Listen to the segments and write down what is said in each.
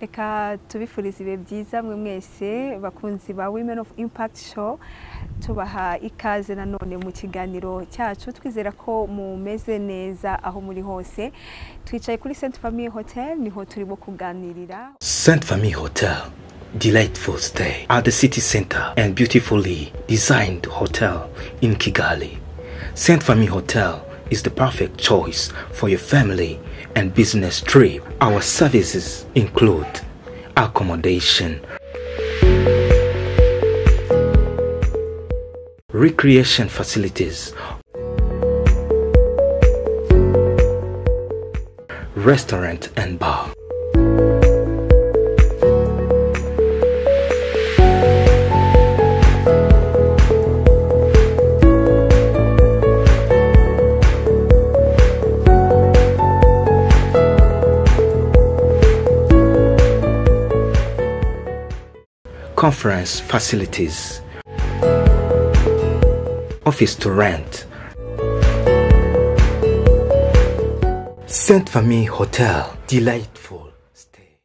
reka tubifurize ibihe byiza mwe mwese bakunzi ba women of impact show tubaha ikaze nanone mu kiganiro cyacu twizera ko mumeze neza aho muri hose twicaye kuri Saint Famille Hotel niho turimo kuganirira Saint Famille Hotel, delightful stay at the city center and beautifully designed hotel in Kigali. Saint Famille Hotel is the perfect choice for your family and business trip. Our services include accommodation, recreation facilities, restaurant and bar. conference facilities, office to rent. Saint Famille Hotel, delightful stay.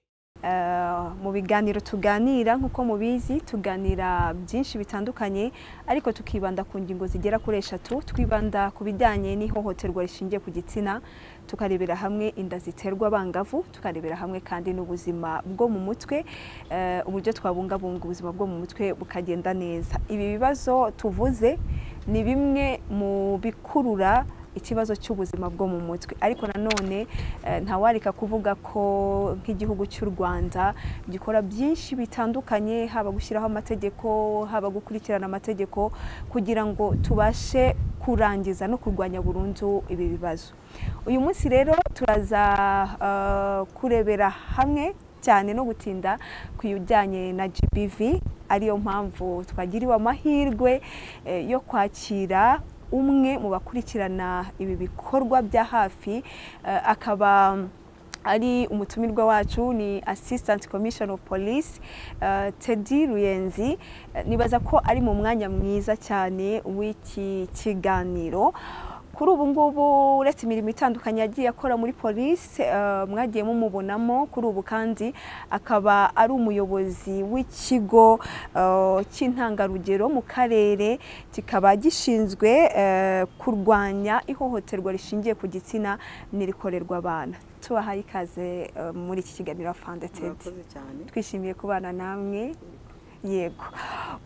Eh, mu biganiro tuganira nk'uko mubizi tuganira byinshi bitandukanye ariko tukibanda ku ngingo zigera kuri eshatu twibanda ku bijyanye n'ihohoterwa rishingiye ku gitsina tukarebera hamwe inda ziterwa abangavu tukarebera hamwe kandi n'ubuzima bwo mu mutwe eh, uburyo twabungabunga ubuzima bwo mu mutwe bukagenda neza ibi bibazo tuvuze ni bimwe mu bikurura ikibazo cy'ubuzima bwo mu mutwe ariko nanone eh, ntawarika kuvuga ko nk'igihugu cy'u rwanda gikora byinshi bitandukanye haba gushyiraho amategeko haba gukurikirana amategeko kugira ngo tubashe kurangiza no kurwanya burundu ibi bibazo uyu munsi rero turaza eh, kurebera hamwe cyane no gutinda ku bijyanye na GBV ariyo mpamvu twagiriwe amahirwe eh, yo kwakira umwe mu bakurikirana ibi bikorwa bya hafi eh, akaba ari umutumirwa wacu ni assistant commissioner of police eh, Teddy Ruyenzi Eh, nibaza ko ari mu mwanya mwiza cyane w'iki kiganiro kuri ubu ngubu uretse imirimo itandukanye yagiye akora muri polisi eh, mwagiye mumubonamo kuri ubu kandi akaba ari umuyobozi w'ikigo eh, cy'intangarugero mu karere kikaba gishinzwe eh, kurwanya ihohoterwa rishingiye ku gitsina n'irikorerwa abana tubahaye ikaze eh, muri iki kiganiro afande tedi murakoze cyane twishimiye kubana namwe yego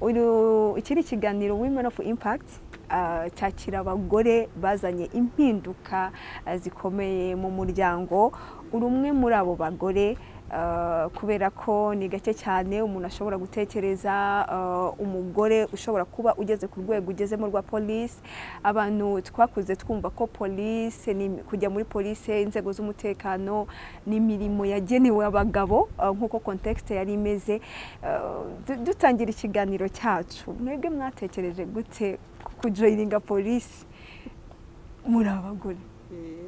uyu iki ni ikiganiro women of impact ah, cyakira abagore bazanye impinduka ah, zikomeye mu muryango uri umwe muri abo bagore ah, kubera ko ni gake cyane umuntu ashobora gutekereza ah, umugore ushobora kuba ugeze ku rwego ugezemo rwa polisi abantu twakuze twumva ko polisi ni- kujya muri polisi inzego z'umutekano ni imirimo yagenewe abagabo ah, nk'uko kontekisite yari imeze Uh, du- dutangira ikiganiro cyacu mwebwe mwatekereje gute ku kujoyininga polisi muri abagore Eh,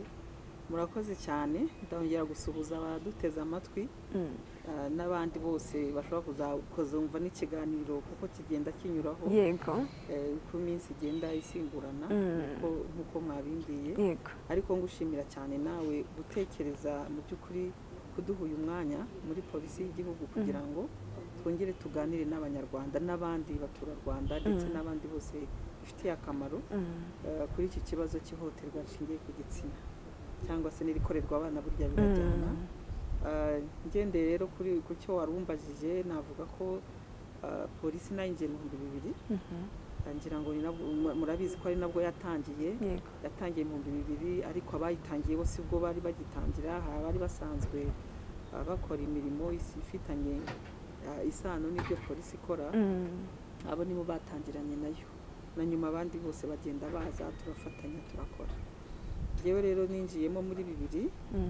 murakoze cyane ndongera gusuhuza abaduteze amatwi ah, n'abandi bose bashobora kuzumva n'ikiganiro kuko kigenda kinyuraho yego eh, uko iminsi igenda isimburana Mm. nkuko- nkuko mwabimbwiye yego ariko ngushimira cyane nawe gutekereza mu by'ukuri kuduha uyu mwanya muri polisi y'igihugu kugira ngo twongere tuganire n'abanyarwanda n'abandi baturarwanda ndetse Mm. n'abandi bose bifitiye akamaro Mm. eh, kuri iki kibazo cy'ihohoterwa rishingiye ku gitsina cyangwa se n'irikorerwa abana burya birajyana Eh, ngendeye rero kuri ku cyo warumbajije navuga ko eh, polisi nayo ingiye mu bihumbi bibiri Mhm. Eh, ngira ngo ni nabwo- mu- murabizi ko ari nabwo yatangiye yego yatangiye mu bihumbi bibiri ariko abayitangiye bo sibwo bari bagitangira hari abari basanzwe eh, bakora imirimo isi- ifitanye eh, isano n'ibyo polisi ikora Mm. abo nibo batangiranye nayo na nyuma abandi bose bagenda baza turafatanya turakora yewe rero ninjiyemo muri bibiri Mm.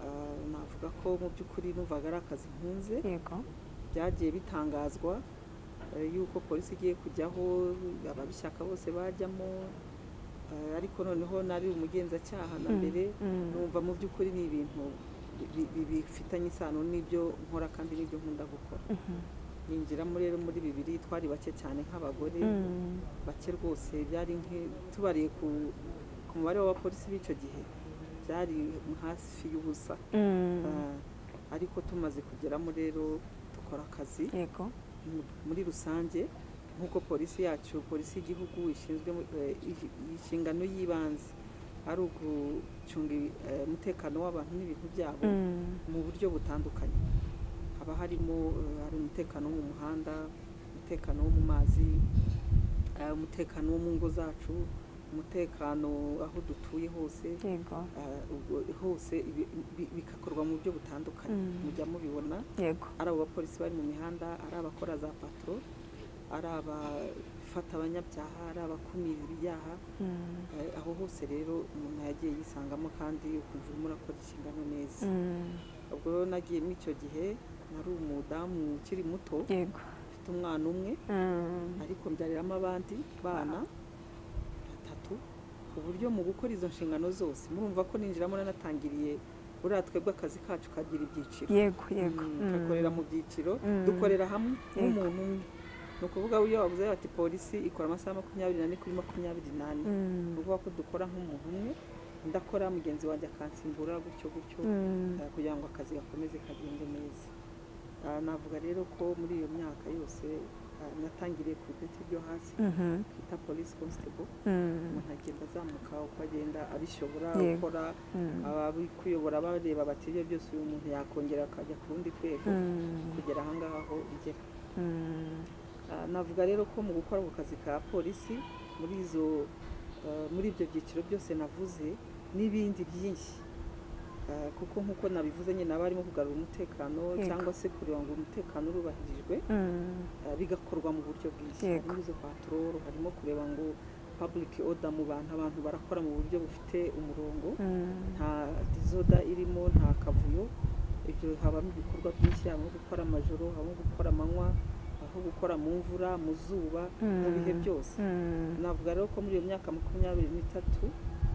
ah, navuga ko mu by'ukuri numvaga ari akazi nkunze yego byagiye bitangazwa eh, yuko polisi igiye kujyaho ababishaka bose bajyamo eh, ariko noneho nari umugenzacyaha na Mm, mbere mm. numva mu by'ukuri ni ibintu bi- bi- bifitanye isano n'ibyo nkora kandi n'ibyo nkunda gukora Mhm. ninjiramo rero muri bibiri twari bake cyane nk'abagore Mm. bake rwose byari nk'i- tubariye ku ku mubare w'abapolisi b'icyo gihe byari hasi y'ubusa Mm. Ah, ariko tumaze kugeramo rero dukora akazi yego muri rusange nk'uko polisi yacu polisi y'igihugu ishinzwe eh, i- inshingano y'ibanze ari ugucunga ibi- eh, umutekano w'abantu n'ibintu byabo Mm, mu buryo butandukanye haba harimo eh, hari umutekano wo mu muhanda umutekano wo mu mazi eh, umutekano wo mu ngo zacu umutekano aho dutuye hose yego eh, ubwo hose ibi- bi- bigakorwa mu buryo butandukanye Mm. mujya mubibona yego ari abo bapolisi bari mu mihanda ari abakora za patro ari abafata abanyabyaha ari abakumira ibyaha Mm, eh, aho hose rero umuntu yagiye yisangamo kandi ukumva urimo urakora inshingano neza mm, ubwo rero nagiye muri icyo gihe nari umudamu ukiri muto yego mfite umwana umwe Mm, ariko mbyariramo abandi bana batatu ku buryo mu gukora izo nshingano zose murumva ko ninjiramo nanatangiriye buriya twebwe akazi kacu kagira ibyiciro yego yego Mm, Mm, tugakorera mu byiciro Mm. dukorera hamwe Yego. nk'umuntu umwe ni ukuvuga iyo wavuze bati polisi ikora amasaha makumyabiri n'ane kuri makumyabiri n'ane mm, ni ukuvuga ko dukora nk'umuntu umwe ndakora mugenzi wanjye akansimbura gutyo gutyo mm, eh, kugira ngo akazi gakomeze kagende neza Ah, navuga rero ko muri iyo myaka yose ah, natangiriye ku ipeti ryo hasi mhm, twita polisi constable mm, umuntu agenda azamuka uko agenda abishobora Yego. gukora mm, abari kuyobora bareba bati ibyo byose uyu muntu yakongera akajya ku rundi rwego mm, kugera ahangaha aho ugera mm, Ah, navuga rero ko mu gukora ako kazi ka polisi muri izo ah, muri ibyo byiciro byose navuze n'ibindi byinshi Ah, kuko nk'uko nabivuze nyine haba harimo kugarura umutekano Yego. cyangwa se kureba ngo umutekano urubahirijwe mm, ah, bigakorwa mu buryo bwinshi Yego. harimo izo patororo harimo kureba ngo public order mu bantu abantu barakora mu buryo bufite umurongo mm, nta dizoda irimo nta kavuyo ibyo habamo ibikorwa byinshi habamo gukora amajoro habamo gukora amanywa aho gukora mu mvura mu zuba mu bihe Mm. byose mm, navuga rero ko muri iyo myaka makumyabiri n'itatu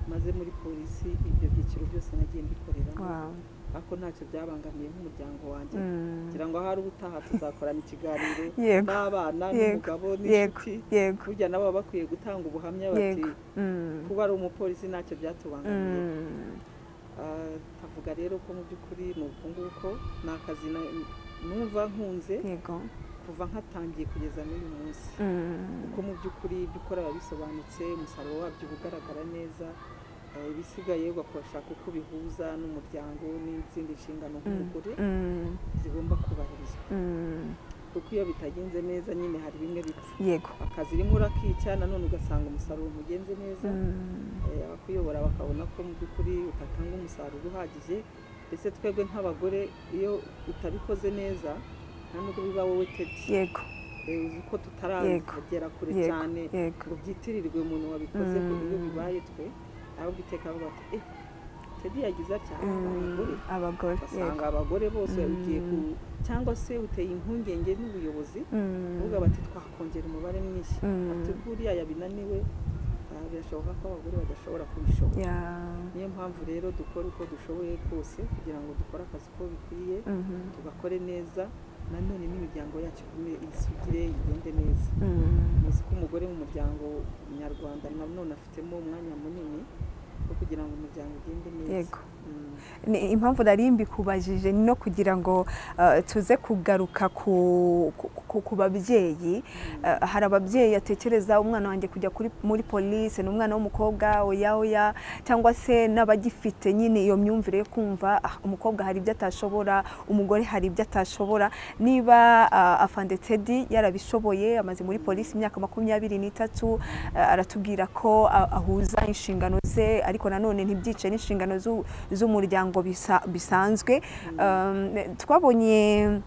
maze muri polisi ibyo byiciro byose nagiye mbikoreramo wow, ariko ntacyo byabangamiye nk'umuryango wanjye mm, ngira ngo ahari ubutaha tuzakorana ikiganiro yego n'abana Yego. n'umugabo yego n'inshuti yego burya nabo baba bakwiye gutanga ubuhamya bati yego Mm, kuba ari umupolisi ntacyo byatubangamiye mm, Ah, nkavuga rero ko mu by'ukuri ni uku nguko ni akazi na- numva nkunze yego kuva nkatangiye kugeza n'uyu munsi Mm, kuko mu by'ukuri ibyo ukora biba bisobanutse umusaruro wabyo uba ugaragara neza Ah, ibisigaye ugashaka uko ubihuza n'umuryango n'izindi nshingano nk'umugore mm, zigomba kubahirizwa mm, kuko iyo bitagenze neza nyine hari bimwe bipfa yego akazi rimwe urakica nanone ugasanga umusaruro ntugenze neza Mm, Eh, abakuyobora bakabona ko mu by'ukuri utatanga umusaruro uhagije ndetse twebwe nk'abagore iyo utabikoze neza nta nubwo biba wowe tebye yego Eh, uzi ko Yego. tutaragera kure Yego. cyane yego ngo byitirirwe umuntu wabikoze ngo Mm. iyo bibaye twe ahubwo iteka bavuga bati eh tedi yagize atya abagore Mm, abagore ugasanga yego abagore bose Mm. ugiye ku cyangwa se uteye impungenge n'ubuyobozi Mm, uvuga bati twakongera umubare mwinshi Mm. ati buriya yabinaniwe ah, birashoboka ko abagore badashobora kubishobora yeah, niyo mpamvu rero dukora uko dushoboye kose kugira ngo dukore akazi uko bikwiye mhm, tugakore neza nanone n'imiryango yacu igume isugire igende neza mm, muzi ko umugore mu muryango nyarwanda nanone afitemo umwanya munini wo kugira ngo umuryango ugende neza yego Mm. Ni impamvu nari mbikubajije ni no kugira ngo eh, tuze kugaruka ku, ku, ku- ku babyeyi Eh, hari ababyeyi atekereza umwana wanjye kujya kuri, muri polisi ni umwana w'umukobwa oya oya cyangwa se n'abagifite nyine iyo myumvire yo kumva "Ah, umukobwa hari ibyo atashobora umugore hari ibyo atashobora niba ah, afande tedi yarabishoboye amaze muri polisi imyaka makumyabiri n'itatu eh, aratubwira ko ah, ahuza inshingano ze ariko nanone ntibyice n'inshingano z'u- z'umuryango bisa- bisanzwe Um, twabonye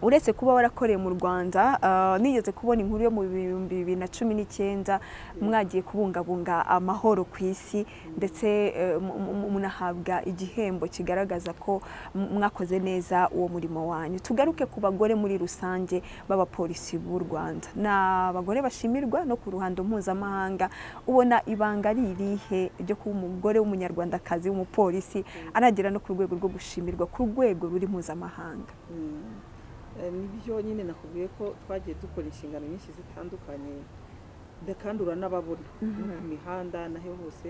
uretse kuba warakoreye mu rwanda ah, nigeze kubona inkuru yo mu bihumbi bibiri na cumi n'icyenda mwagiye kubungabunga amahoro ku isi ndetse eh, mu- mu- munahabwa igihembo kigaragaza ko m- mwakoze neza uwo murimo wanyu tugaruke ku bagore muri rusange b'abapolisi b'u rwanda ni abagore bashimirwa no ku ruhando mpuzamahanga ubona ibanga ari irihe ryo kuba umugore w'umunyarwandakazi w'umupolisi anagera no ku rwego rwo gushimirwa ku rwego ruri mpuzamahanga Mm. Eh, nibyo nyine nakubwiye ko twagiye dukora inshingano nyinshi zitandukanye ndakandura n'ababona no ku mihanda naho hose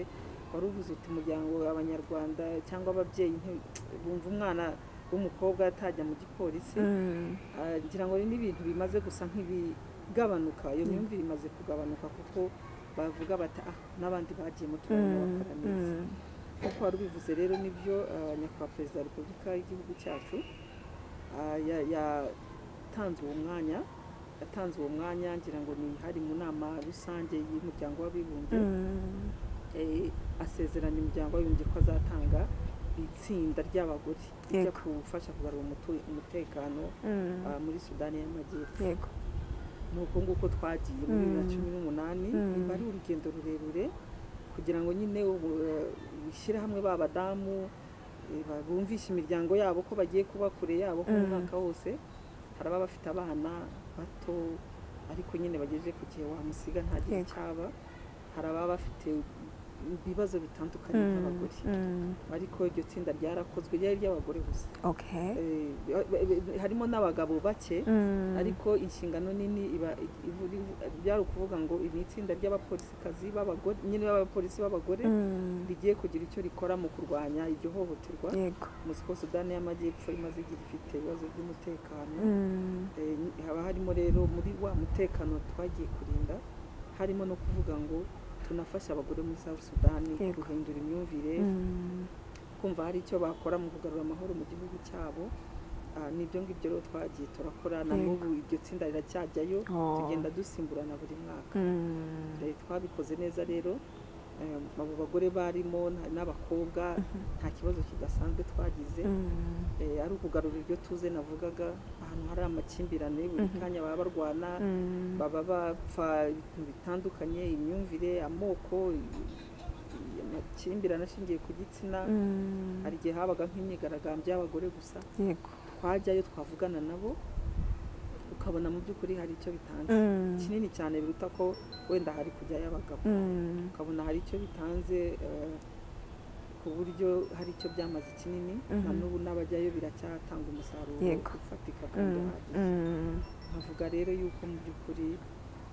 wari uvuze uti umuryango abanyarwanda cyangwa ababyeyi nti- bumva umwana w'umukobwa atajya mu gipolisi Mm. Ah, ngira ngo ni ibintu bimaze gusa nk'ibigabanuka iyo myumvire imaze kugabanuka kuko bavuga bati ah n'abandi bagiye mu tubari bakora neza Mm. nk'uko wari ubivuze rero nibyo ah, nyakubahwa perezida wa repubulika y'igihugu cyacu ah, ya- yatanze uwo mwanya yatanze uwo mwanya ngira ngo ni hari mu nama rusange y'umuryango w'abibumbye Mm. eh, asezeranya umuryango w'abibumbye ko azatanga itsinda ry'abagore rijya Yego. gufasha kugarura umutu- umutekano Mm. ah, muri sudani y'amajyepfo yego ni uko nguko twagiye muri bibiri na Mm. cumi n'umunani Mm. biba ari urugendo rurerure kugira ngo nyine ubu, eh, bishyire hamwe ba badamu eh, ba- bumvishe imiryango yabo ko bagiye kuba kure yabo ko mu Mm. mwaka wose hari ababa bafite abana bato ariko nyine bagejeje ku gihe wamusiga nta gihe Yego. cyaba hari ababa bafite ibibazo bitandukanye Mm. nk'abagore Mm. ariko iryo tsinda ryarakozwe ryari iry'abagore gusa okay Eh, ba- ba- harimo n'abagabo bake Mm. ariko inshingano nini iba ivu- byari ukuvuga ngo iri ni itsinda ry'abapolisikazi b'abagore nyine b'abapolisi b'abagore Mm. rigiye kugira icyo rikora mu kurwanya iryo hohoterwa yego muzi ko sudani y'amajyepfo imaze igihe ifite ibibazo by'umutekano Mm. Eh, ni- haba harimo rero muri wa mutekano twagiye kurinda harimo no kuvuga ngo tunafasha abagore muri South sudani Yego. guhindura imyumvire Mm. kumva hari icyo bakora mu kugarura amahoro mu gihugu cyabo Ah, n'ibyo ngibyo rero twagiye turakora na Yego. n'ubu iryo tsinda riracyajayo Oh. tugenda dusimburana buri mwaka Mm. Eh, twabikoze neza rero eh, abo bagore barimo na- n'abakobwa nta kibazo kidasanzwe twagize Mm. Eh, ari ukugarura iryo tuze navugaga ahantu hari amakimbirane buri Mhm. kanya baba barwana Mm. baba bapfa ibintu bitandukanye imyumvire amoko i- i- amakimbirane ashingiye ku gitsina Mm. hari igihe habaga nk'imyigaragambyo y'abagore gusa yego twajyayo twavugana nabo ukabona mu by'ukuri hari icyo bitanze Mm. kinini cyane biruta ko wenda hari kujyayo abagabo Mm. ukabona hari icyo bitanze eh, ku buryo hari icyo byamaze kinini na Mhm. n'ubu n'abajyayo biracyatanga umusaruro Yego. ufatika kandi Mm. uhagije Mm. nkavuga rero yuko mu by'ukuri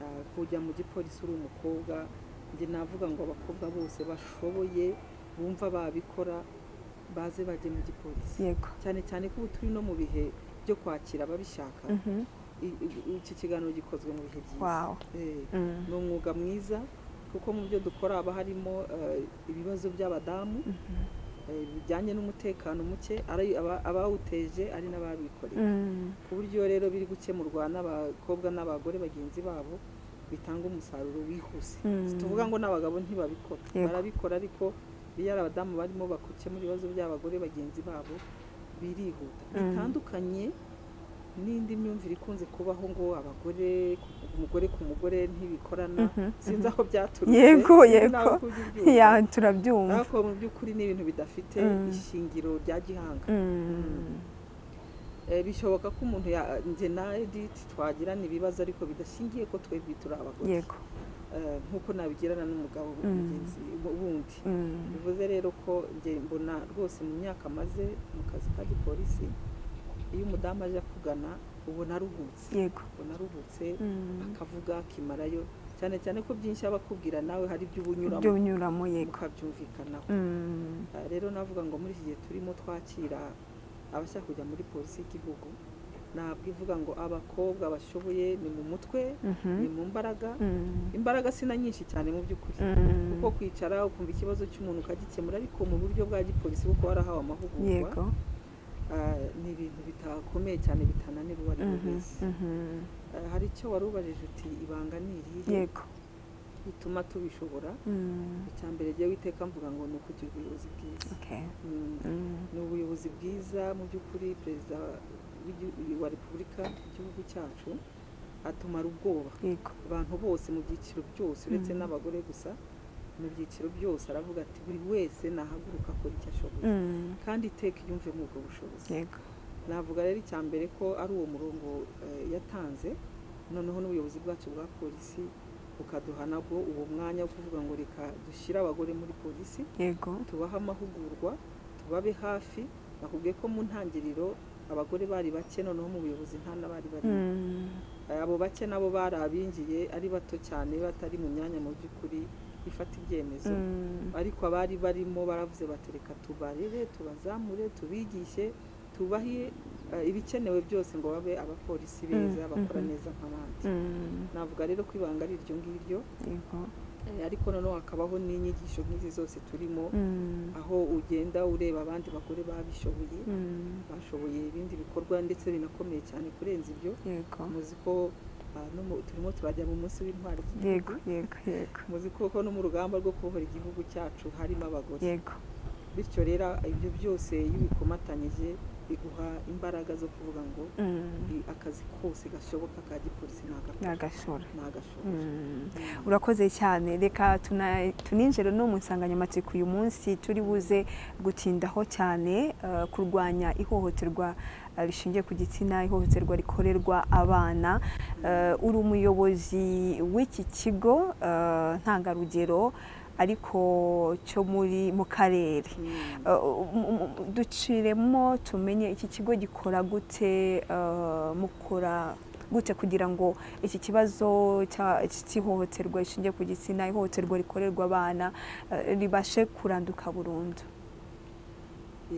ah, kujya mu gipolisi uri umukobwa njye navuga ngo abakobwa bose bashoboye bumva babikora baze bajye mu gipolisi yego cyane cyane ko ubu turi no mu bihe byo kwakira ababishaka Mhm. I- i- iki kiganiro gikozwe mu bihe byiza wow Eh, Mm. ni umwuga mwiza kuko mu byo dukora haba harimo eh, ibibazo by'abadamu Mhm. eh, bijyanye n'umutekano muke ari aba- abawuteje ari n'ababikoreye Mm. ku buryo rero biri gukemurwa n'abakobwa n'abagore bagenzi babo bitanga umusaruro wihuse Mm. Si tuvuga ngo n'abagabo ntibabikora Yego. barabikora ariko iyo ari abadamu barimo bakemura ibibazo by'abagore bagenzi babo birihuta Mm. bitandukanye n'indi myumvire ikunze kubaho ngo abagore umugore ku mugore ntibikorana Mhm, sinzi aho byaturutse Yego, sinzi yego. n'aho kubyumva. ya turabyumva ariko mu by'ukuri ni ibintu bidafite Mm. ishingiro rya gihanga Mm. Eh, bishoboka ko umuntu ya- njye na edith twagirana ibibazo ariko bidashingiye ko twebwe turi abagore yego Eh, nk'uko nabigirana n'umugabo Mm. mugenzi wundi Mm. bivuze rero ko njye mbona rwose mu myaka maze mu kazi ka gipolisi iyo umudamu aje akugana ubona aruhutse yego ubona aruhutse Mm. akavuga akimarayo cyane cyane ko byinshi aba akubwira nawe hari ibyo ibyo ubunyuramo unyuramo yego mukabyumvikanaho Mm. Ah, rero navuga ngo muri iki gihe turimo twakira abashaka kujya muri polisi y'igihugu ntabwo ivuga ngo abakobwa bashoboye ni mu mutwe Mhm. ni mu mbaraga Mm. imbaraga si na nyinshi cyane mu by'ukuri Mm. kuko kwicara ukumva ikibazo cy'umuntu ukagikemura ariko mu buryo bwa gipolisi kuko warahawe amahugurwa yego ah, ni ibintu bitakomeye cyane bitananira uwo ari we Mhm, wese mhm. Ah, hari icyo wari ubajije uti ibanga ni irihe yego bituma tubishobora Mm. icya mbere jyewe iteka mvuga ngo ni ukugira ubuyobozi bwiza okay Mm, Mm. ni ubuyobozi bwiza mu by'ukuri perezida w'igi- wa repubulika igihugu cyacu atumara ubwoba yego abantu bose mu byiciro byose uretse n'abagore gusa mu byiciro byose aravuga ati buri wese nahaguruka akora icyo ashoboye Mm. kandi iteka yumve muri ubwo bushobozi yego navuga rero icya mbere ko ari uwo murongo eh, yatanze noneho n'ubuyobozi bwacu bwa polisi bukaduha nabwo uwo mwanya wo kuvuga ngo reka dushyire abagore muri polisi yego tubahe amahugurwa tubabe hafi nakubwiye ko mu ntangiriro abagore bari bake noneho mu buyobozi nta n'abari bari Mm. abo bake nabo bari abinjiye ari bato cyane batari mu myanya mu by'ukuri ifata ibyemezo Mm. ariko abari barimo baravuze batereka tubarere tubazamure tubigishe tubahe eh, ibikenewe byose ngo babe abapolisi beza Mm, bakora mhm. neza nk'abandi Mm, navuga rero ko ibanga ari iryo ngiryo yego. eh, ariko noneho hakabaho n'inyigisho nk'izi zose turimo Mm, aho ugenda ureba abandi bagore babishoboye mm, bashoboye ibindi bikorwa ndetse binakomeye cyane kurenza ibyo yego muzi ko ah, no mu- turimo turajya mu munsi w'intwari yego z'igihugu yego yego muzi ko ko no mu rugamba rwo kubohora igihugu cyacu harimo abagore yego bityo rero ibyo byose iyo ubikomatanyije biguha imbaraga zo kuvuga ngo Mm, i- akazi kose gashoboka ka gipolisi ni nagakora agashora nagashobora Mm. urakoze cyane reka tuna- tuninjire no mu nsanganyamatsiko uyu munsi turi buze gutindaho cyane eh, kurwanya ihohoterwa eh, rishingiye ku gitsina ihohoterwa rikorerwa abana Eh, uri umuyobozi w'iki kigo eh, ntangarugero ariko cyo muri mu karere Eh, um- um- um- duciremo tumenye iki kigo gikora gute eh, mukora gute kugira ngo iki kibazo cya- cy'ihohoterwa rishingiye ku gitsina ihohoterwa rikorerwa abana eh, ribashe kuranduka burundu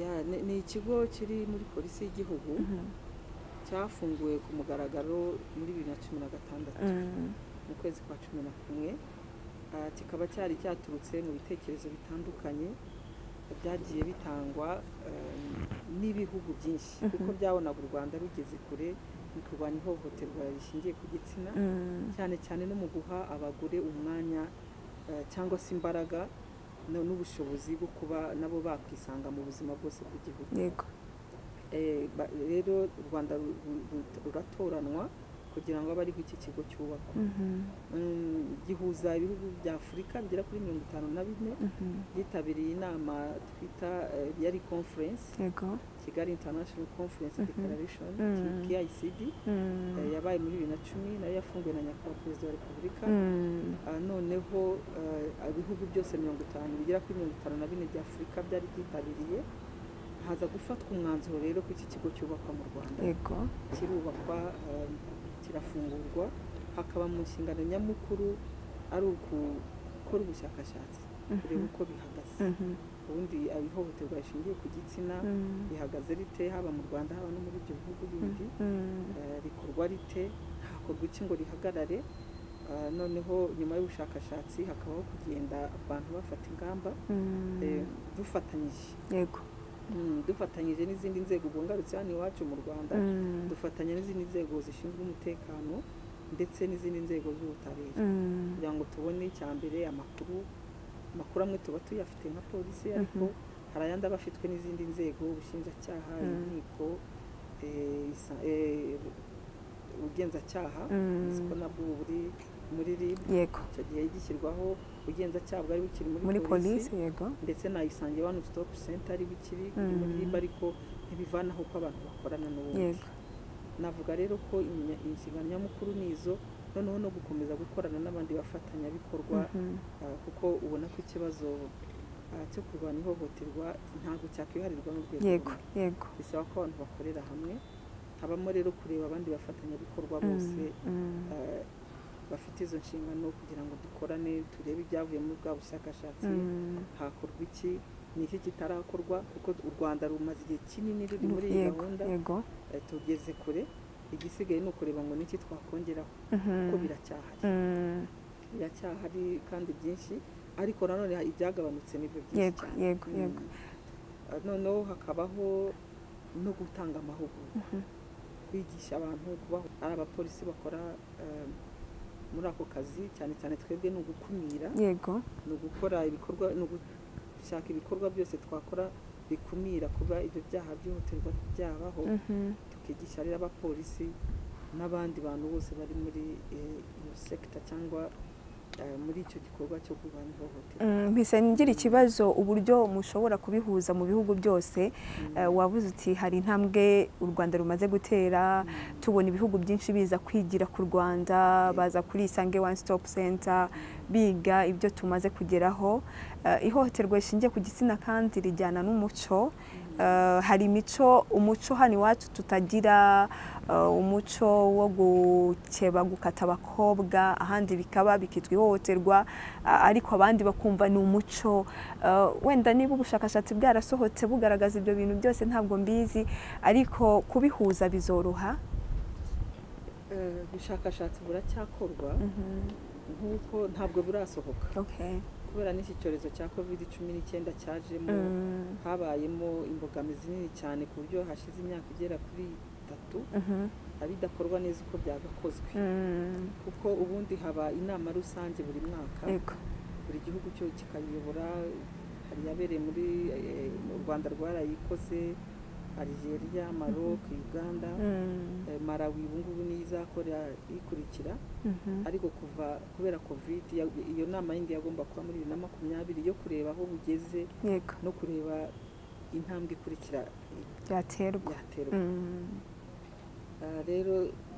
Ya, ni- ni ikigo kiri muri polisi y'igihugu cyafunguwe ku mugaragaro muri bibiri na cumi na gatandatu Mm, mu kwezi kwa cumi na kumwe Ah, kikaba cyari cyaturutse mu bitekerezo bitandukanye byagiye bitangwa eh, n'ibihugu byinshi Mhm. kuko byabonaga u rwanda rugeze kure mu kurwanya ihohoterwa rishingiye ku gitsina mm, cyane cyane no mu guha abagore umwanya eh, cyangwa se imbaraga no- n'ubushobozi bwo kuba nabo bakwisanga mu buzima bwose bw'igihugu yego Eh, ba- rero u rwanda ru- ru- ru- ruratoranwa kugira ngo abe ariho iki kigo cyubakwa Mhm, Mm, gihuza ibihugu bya afurika bigera kuri mirongo itanu na bine mhm, byitabiriye inama twita eh, yari conference yego kigali international conference Mhm. declaration Mm. kicd Mm, eh, yabaye muri bibiri na cumi nayo yafunguwe na nyakubahwa perezida wa repubulika mm, Ah, noneho eh, ibihugu byose mirongo itanu bigera kuri mirongo itanu na bine bya afurika byari byitabiriye haza gufatwa umwanzuro rero ko iki kigo cyubakwa mu rwanda yego kirubakwa eh, kirafungurwa hakaba mu nshingano nyamukuru ari ugukora ubushakashatsi kureba uko bihagaze Mhm, ubundi ihohoterwa rishingiye ku gitsina mm, rihagaze rite haba mu rwanda haba no muri ibyo bihugu bindi mm, eh, rikorwa rite hakorwa iki ngo rihagarare Eh, noneho nyuma y'ubushakashatsi hakabaho kugenda abantu bafata ingamba mm, eh, dufatanyije yego Mm, dufatanyije n'izindi nzego ubwo ngarutse hano iwacu mu rwanda Mm, dufatanya n'izindi nzego zishinzwe umutekano ndetse n'izindi nzego z'ubutabera mm, kugira ngo tubone icya mbere amakuru amakuru amwe tuba tuyafite nka polisi ariko hari ayandi aba afitwe n'izindi nzego ubushinjacyaha Mm. inkiko eh, isa- eh, ubugenzacyaha Mm. uzi ko nabwo ubu buri muri rib yego icyo gihe gishyirwaho ubugenzacyaha bwari bukiri muri polisi yego ndetse na isange one stop center ari bukiri iri muri Mm. rib ariko ntibivanaho ko abantu bakorana n'ubundi yego navuga rero ko imya- inshingano nyamukuru ni izo noneho no gukomeza gukorana n'abandi bafatanyabikorwa Mhm, ah, kuko ubona ko ikibazo ah, cyo kurwanya ihohoterwa ntabwo cyakwiharirwa n'urwego yego rumwe. yego bisaba ko abantu bakorera hamwe habamo rero kureba abandi bafatanyabikorwa Mm, bose mm, ah, bafite izo nshingano kugira ngo dukorane turebe ibyavuye muri bwa bushakashatsi mm, hakorwa iki ni iki kitarakorwa kuko u rwanda rumaze igihe kinini ruri muri iyi yego gahunda yego Eh, tugeze kure igisigaye ni ukureba ngo niki twakongeraho kuko Mhm, biracyahari mm, biracyahari kandi byinshi ariko nanone ha- ibyagabanutse nibyo byinshi yego cyane yego Mm. yego Ah, noneho hakabaho no gutanga amahugurwa Mhm. kwigisha abantu kubaho ari abapolisi bakora eh, muri ako kazi cyane cyane twebwe ni ugukumira yego ni ugukora ibikorwa ni ugushaka ibikorwa byose twakora bikumira kuba ibyo byaha byihutirwa byabaho Mhm, tukigisha rero abapolisi n'abandi bantu bose bari muri eh, iyo sekita cyangwa eh, muri icyo gikorwa cyo kurwanya ihohoterwa mm, mpise ngira ikibazo uburyo mushobora kubihuza mu bihugu byose Eh, wavuze uti hari intambwe u rwanda rumaze gutera tubona ibihugu byinshi biza kwigira ku rwanda baza kuri isange one stop center biga ibyo tumaze kugeraho Eh, ihohoterwa rishingiye ku gitsina kandi rijyana n'umuco Eh, hari imico umuco hano iwacu tutagira eh, umuco wo gukeba gukata abakobwa ahandi bikaba bikitwa ihohoterwa a- ariko abandi bakumva ni umuco Eh, wenda niba ubushakashatsi bwarasohotse bugaragaza ibyo bintu byose ntabwo mbizi ariko kubihuza bizoroha Eh, ubushakashatsi buracyakorwa nk'uko ntabwo burasohoka okay. kubera n'iki cyorezo cya covid cumi n'icyenda cyajemo Mm. habayemo imbogamizi nini cyane ku buryo hashize imyaka igera kuri itatu Mhm. bidakorwa neza uko byagakozwe Mm. kuko ubundi haba inama rusange buri mwaka Yego. buri gihugu cyo kikayobora hari yabereye muri eh, mu rwanda rwarayikoze algeria maroc uganda Mm. eh, malawi ubu ngubu niyo izakora ikurikira Mhm. ariko kuva kubera covid ya- iyo nama yindi yagomba kuba muri bibiri na makumyabiri yo kureba aho bugeze Yego. no kureba intambwe ikurikira byaterwa yaterwa Mm. Ah, rero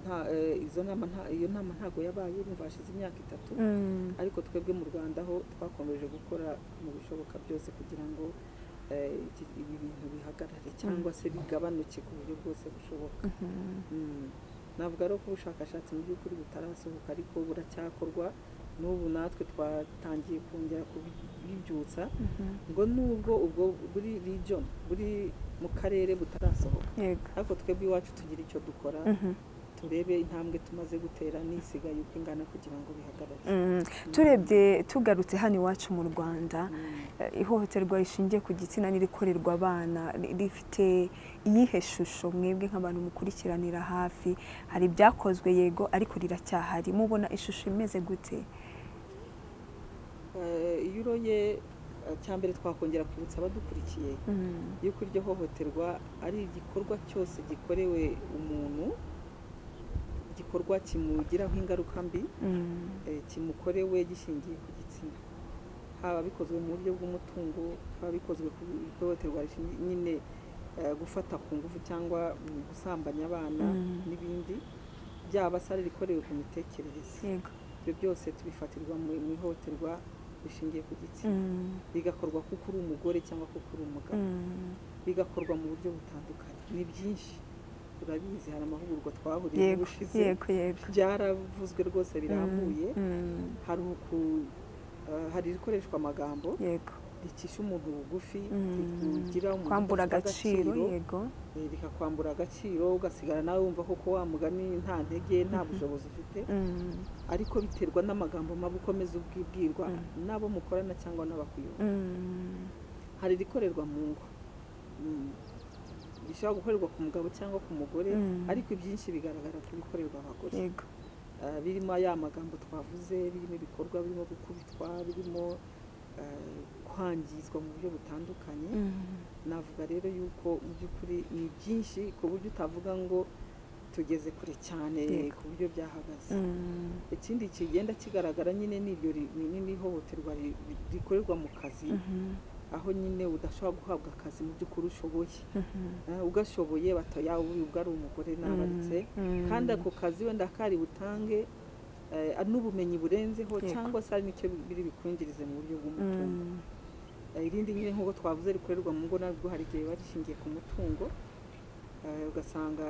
nta- eh, izo nama nta- iyo nama ntabwo yabaye urumva hashize imyaka itatu Mm. ariko twebwe mu rwanda ho twakomeje gukora mu bishoboka byose kugira ngo eh, iki- ibi bintu bihagarare cyangwa se bigabanuke ku buryo bwose bushoboka Mhm. Mm. navuga rero ko ubushakashatsi mu by'ukuri butarasohoka ariko buracyakorwa n'ubu natwe twatangiye kongera kubibyutsa Mhm. ngo nubwo ubwo buri region buri mu karere butarasohoka Yego. ariko twebwe iwacu tugira icyo dukora Mhm. turebe intambwe tumaze gutera n'isigaye uko ingana kugira ngo bihagarare Mm. turebye tugarutse hano iwacu mu rwanda Mm. eh, ihohoterwa rishingiye ku gitsina n'irikorerwa abana ri- rifite iyihe shusho mwebwe nk'abantu mukurikiranira hafi hari ibyakozwe yego ariko riracyahari mubona ishusho imeze gute Eh, iyo uroye eh, cya mbere twakongera kwibutsa abadukurikiye Mm. yuko iryo hohoterwa ari igikorwa cyose gikorewe umuntu igikorwa kimugiraho ingaruka mbi Mm. eh, kimukorewe gishingiye ku gitsina haba bikozwe mu buryo bw'umutungo haba bikozwe ku ihohoterwa rishingiye nyine eh, gufata ku ngufu cyangwa mu gusambanya abana Mm. n'ibindi byaba se ari rikorewe ku mitekerereze yego ibyo byose tubifatirwa mu mu ihohoterwa rishingiye ku gitsina Mm. bigakorwa kuko uri umugore cyangwa kuko uri umugabo Mm. bigakorwa mu buryo butandukanye ni byinshi urabizi hari amahugurwa twahuriye yego ubushize yego yego byaravuzwe rwose birambuye Mm. hari uku eh, hari irikoreshwa amagambo Mm. yego ricisha umuntu bugufi Mm. rikugira umuntu kwambura udafite agaciro yego eh, rikakwambura agaciro ugasigara nawe wumva koko wa mugani nta ntege nta bushobozi ufite Mm. ariko biterwa n'amagambo mabi ukomeza ubwibwirwa n'abo mukorana cyangwa n'abakuyobora Mm. hari irikorerwa mu ngo Mm. rishobora gukorerwa ku mugabo cyangwa ku mugore Mm. ariko ibyinshi bigaragara ku bikorerwa abagore yego Ah, birimo ya magambo twavuze birimo ibikorwa birimo gukubitwa birimo ah, kwangizwa mu buryo butandukanye Mm. navuga rero yuko mu by'ukuri ni byinshi ku buryo utavuga ngo tugeze kure cyane Yego. ku buryo byahagaze Mm. ikindi kigenda kigaragara nyine ni iryo ri- ni ni- ni ihohoterwa ri- ri- rikorerwa mu kazi Mhm. aho nyine udashobora guhabwa akazi mu by'ukuri ushoboye Mhm. Eh, ugashoboye bata yawe ubwo ari umugore nabaritse Mm. kandi ako kazi wenda kari butange eh, n'ubumenyi burenzeho Yego. cyangwa se hari n'icyo biri bukwinjirize mu buryo bw'umutungo Mm. Eh, irindi nyine nk'uko twavuze rikorerwa mu ngo narwo hari igihe biba rishingiye ku mutungo Eh, ugasanga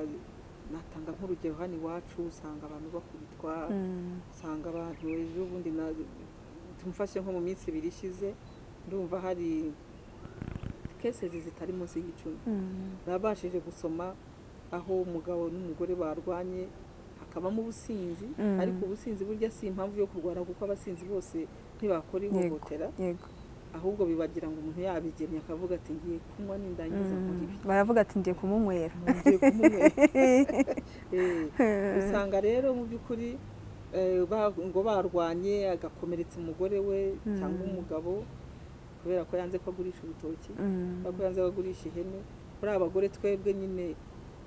natanga nk'urugero hano iwacu usanga abantu bakubitwa Mm. usanga abantu ejo bundi na tumufashe nko mu minsi ibiri ishize ndumva hari kesezi zitari munsi y'icumi Mm. nabashije gusoma aho umugabo n'umugore barwanye hakabamo ubusinzi Mm. ariko ubusinzi burya si impamvu yo kurwara kuko abasinzi bose ntibakora Yego. ihohotera yego ahubwo bibagira ngo umuntu yabigemye akavuga ati ngiye kunywa nindangiza Mm. nkora ibi baravuga ati ngiye kumunywera ngiye kumunywera Eh, usanga rero mu by'ukuri eh, ba- ngo barwanye agakomeretsa umugore we Mm. cyangwa umugabo kubera ko yanze ko agurisha urutoki Mm. kubera ko yanze ko agurisha ihene kuri abagore twebwe nyine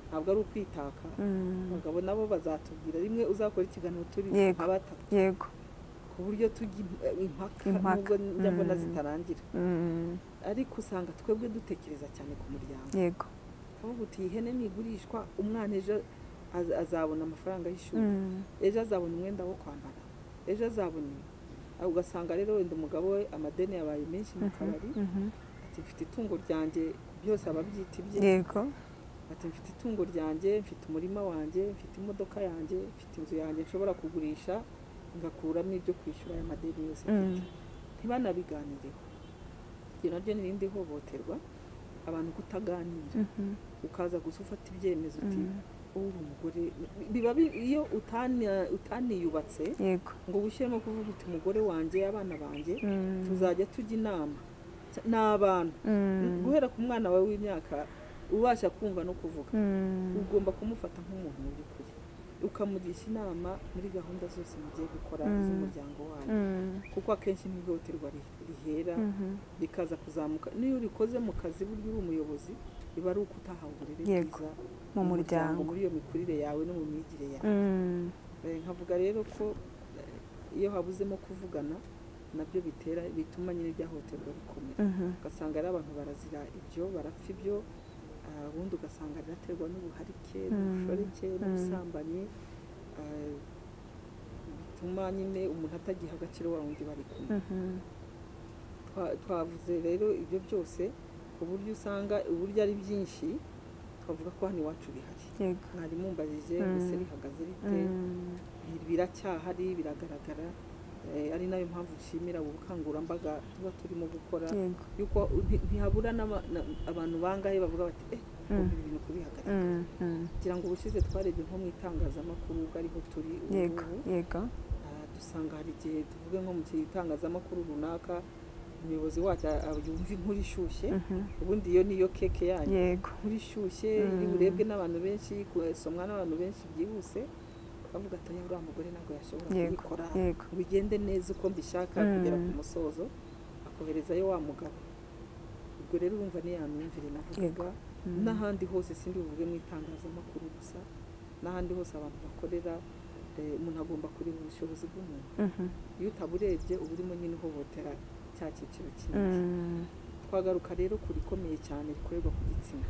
ntabwo ari ukwitaka Mm. abagabo nabo bazatubwira rimwe uzakora ikiganiro turi Yego. nka batatu yego ku buryo tujya im- eh, impaka Impaka. nubwo njya mbona Mm. zitarangira Mm. ariko usanga twebwe dutekereza cyane ku muryango yego kavuga uti iyi hene nigurishwa umwana ejo az- azabona amafaranga y'ishuri Mm. ejo azabona umwenda wo kwambara ejo azabona ibi. Ah, ugasanga rero wenda umugabo we amadeni yabaye menshi mu kabari Mhm. ati mfite itungo ryanjye byose aba abyita ibye yego ati mfite itungo ryanjye mfite umurima wanjye mfite imodoka yanjye mfite inzu yanjye nshobora kugurisha ngakuramo ibyo kwishyura aya madeni yose mfite." ntibanabiganireho iryo naryo ni irindi hohoterwa abantu kutaganira Mhm. ukaza gusa ufata ibyemezo uti ubu uri umugore biba bi- iyo utani- utaniyubatse yego ngo wishyiremo kuvuga uti umugore wanjye abana banjye Mm. tuzajya tujya inama Cya- ni abantu Mm. guhera ku mwana wawe w'imyaka ubasha kumva no kuvuga Mm. ugomba kumufata nk'umuntu mu by'ukuri ukamugisha inama muri gahunda zose mugiye gukora z'umuryango wanyu Mm. kuko akenshi n'ihohoterwa ri- rihera Mhm. rikaza kuzamuka n'iyo urikoze mu kazi burya uri umuyobozi biba ari uko utahawe uburere Yego, bwiza mu muryango. muri iyo mikurire yawe no mu myigire yawe Mm. Eh, nkavuga rero ko eh, iyo habuzemo kuvugana nabyo bitera bituma nyine ibyahohoterwa bikomera Mhm. ugasanga ari abantu barazira ibyo barapfa ibyo ah, ubundi ugasanga riraterwa n'ubuharike Mm. n'ubushoreke Mm. n'ubusambanyi ah, bituma nyine umuntu atagiha agaciro wa wundi bari kumwe Mhm. Twa- twavuze rero ibyo byose ku buryo usanga uburyo ari byinshi twavuga ko hano iwacu bihari yego mwari mumbajije Mm. mbese bihagaze bite Mm. Bir- biracyahari biragaragara Eh, ari nayo mpamvu nshimira ubu bukangurambaga tuba turimo gukora yego yuko nti- ntihabura n'aba- na- abantu bangahe bavuga bati eh Mm. ibi bintu kubihagarara Mm. Mm. kugira ngo ubushize twarebye nko mu itangazamakuru ubwo ariho turi ubu yego ngubu, yego Ah, dusanga hari igihe tuvuge nko mu itangazamakuru runaka umuyobozi wacyo a- a- yumva inkuru ishyushye Mhm. ubundi iyo niyo keke yanyu yego inkuru ishyushye Mm. iri burebwe n'abantu benshi isomwa n'abantu benshi byihuse ukavuga ati "Oya, uriya mugore ntabwo yashobora yego kubikora yego ngo bigende neza uko mbishaka Mm. kugera ku musozo akoherezayo wa mugabo ubwo rero urumva ni ya myumvire navugaga Mm. n'ahandi hose sindi buvuge mu itangazamakuru gusa n'ahandi hose abantu bakorera eh, umuntu agomba kureba ubushobozi bw'umuntu Mhm. iyo utaburebye uba urimo nyine uhohotera cya cyiciro kinini Mm. twagaruka rero ku rikomeye cyane rikorerwa ku gitsina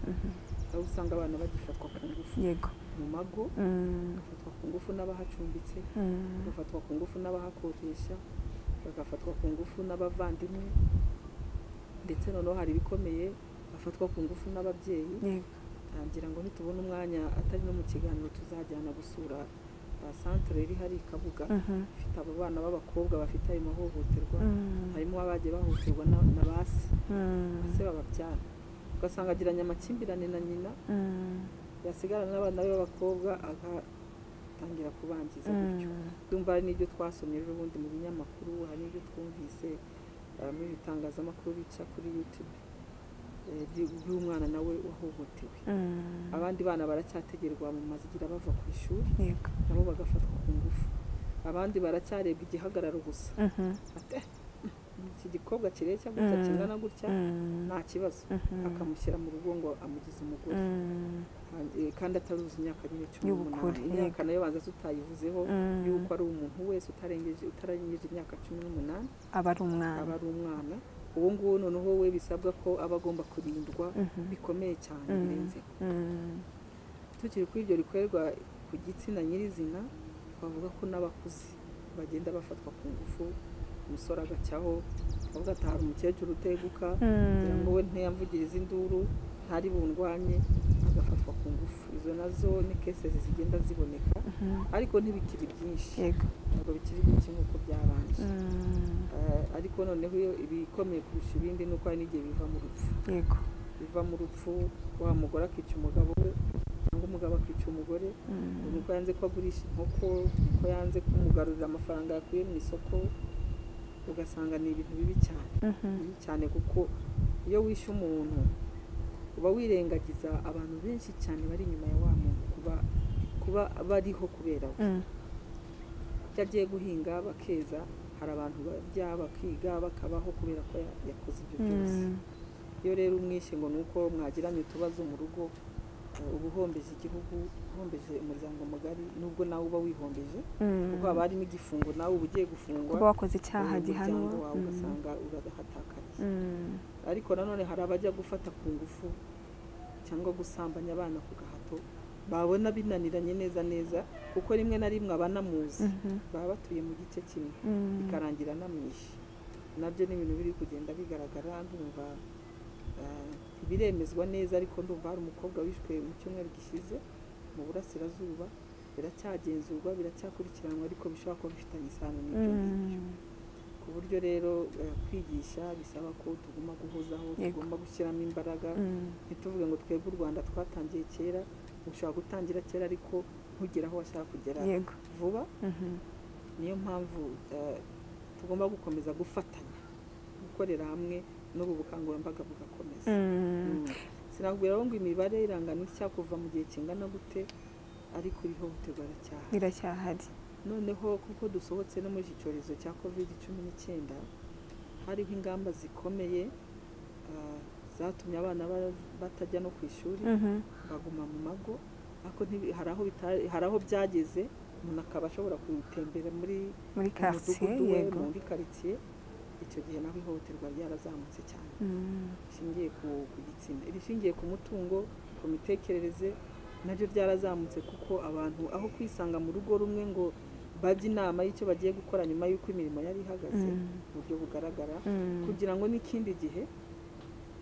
aho usanga abana bagifatwa ku ngufu yego mu mago Mm. bagafatwa ku ngufu n'abahacumbitse Mm. bagafatwa ku ngufu n'abahakodesha bagafatwa ku ngufu n'abavandimwe ndetse noneho hari ibikomeye bafatwa ku ngufu n'ababyeyi yego ngira ngo nitubona umwanya atari no mu kiganiro tuzajyana gusura ba santire iri hari i kabuga Mhm. ifite abo bana b'abakobwa bafite ayo mahohoterwa Mm. harimo abagiye bahohoterwa na- na ba se Mm. se bababyara ugasanga agiranye amakimbirane na nyina Mm. yasigarana n'abana be b'abakobwa agatangira kubangiza gutyo Mm. ndumva hari n'ibyo twasomye ejo bundi mu binyamakuru hari n'ibyo twumvise ah, muri ibitangazamakuru bica kuri yutube eh, by- by'umwana nawe wahohotewe Mm. abandi bana baracyategerwa mu mazigira bava ku ishuri yego nabo bagafatwa ku ngufu abandi baracyarebwa igihagararo gusa Mhm. Ate, iki gikobwa kireshya gutya Mm. kingana gutya Mm. nta kibazo Mhm. akamushyira mu rugo ngo amugize umugore Mm. Eh, kandi ataruzi imyaka nyine cumi Y'ubukure, n'umunani imyaka yego. nayo banza tutayivuzeho Mm. yuko ari umuntu wese utarengeje utarengeje imyaka cumi n'umunani aba ari umwana aba ari umwana uwo nguwo noneho we bisabwa ko aba agomba kurindwa Mhm. bikomeye cyane Mm. birenzeho Mm. tukiri kuri ibyo rikorerwa ku gitsina nyirizina twavuga ko n'abakuze bagenda bafatwa ku ngufu umusore agacyaho twavuga ati hari umukecuru uteguka kugira ngo we ntiyamvugirize induru ntari bundwanye agafatwa ku ngufu izo nazo ni kesezi zigenda ziboneka Mhm. ariko ntibikiri byinshi yego ntabwo bikiri byinshi nk'uko byabanje Mm. Eh, ariko noneho iyo ibikomeye kurusha ibindi ni uko hari n'igihe biva mu rupfu yego biva mu rupfu wa mugore akica umugabo we cyangwa umugabo akica umugore Mm. uko yanze ko agurisha inkoko ko yanze kumugarurira amafaranga yakuye mu isoko ugasanga ni ibintu bibi cyane Mhm. bibi cyane kuko iyo wishe umuntu uba wirengagiza abantu benshi cyane bari inyuma ya wa muntu kuba kuba bariho kubera we Mm. iyo agiye guhinga bakeza hari abantu barya bakiga bakabaho kubera ko ya- yakoze ibyo byose Mm. iyo rero umwishe ngo ni uko mwagiranye utubazo mu rugo eh, uba uhombeje igihugu uhombeje umuryango mugari nubwo nawe uba wihombeje Mm. kuko haba harimo igifungo nawe uba ugiye gufungwa kuba wakoze icyaha eh, gihanwa umuryango wawe Mm. ugasanga urahatakariye Mm. ariko nanone hari abajya gufata ku ngufu cyangwa gusambanya abana ku gahato babona binaniranye neza neza kuko rimwe na rimwe abanamuzi Mhm. baba batuye mu gice kimwe Mm. bikarangira anamwishe nabyo ni ibintu biri kugenda bigaragara ndumva ah, ntibiremezwa neza ariko ndumva hari umukobwa wishwe mu cyumweru gishize mu burasirazuba biracyagenzurwa biracyakurikiranwa ariko bishobora kuba bifitanye isano n'ibyo ngibyo Mm. ku buryo rero eh, kwigisha bisaba ko tugomba guhozaho Yego. tugomba gushyiramo imbaraga Mm. ntituvuge ngo twebwe u rwanda twatangiye kera ushobora gutangira kera ariko ntugere aho washaka kugera yego vuba Mhm. niyo mpamvu eh, tugomba gukomeza gufatanya gukorera hamwe n'ubu bukangurambaga bugakomeza Mm. Mm. sinakubwira ngo imibare irangana itya kuva mu gihe kingana gute ariko irihohoterwa aracyaha iracyahari noneho kuko dusohotse no muri iki cyorezo cya covid cumi n'icyenda hariho ingamba zikomeye ah, zatumye abana ba- batajya no ku ishuri Mhm. baguma mu mago ariko ntibi- hari aho bita- hari aho byageze umuntu akaba ashobora gutembera muri muri mu karitsiye mudugudu we yego muri karitsiye icyo gihe naho ihohoterwa ryarazamutse cyane Mm. rishingiye ku ku gitsina irishingiye ku mutungo ku mitekerereze naryo ryarazamutse kuko abantu aho kwisanga mu rugo rumwe ngo bajye inama y'icyo bagiye gukora nyuma y'uko imirimo yari ihagaze Mm. mu buryo bugaragara Mm. kugira ngo n'ikindi gihe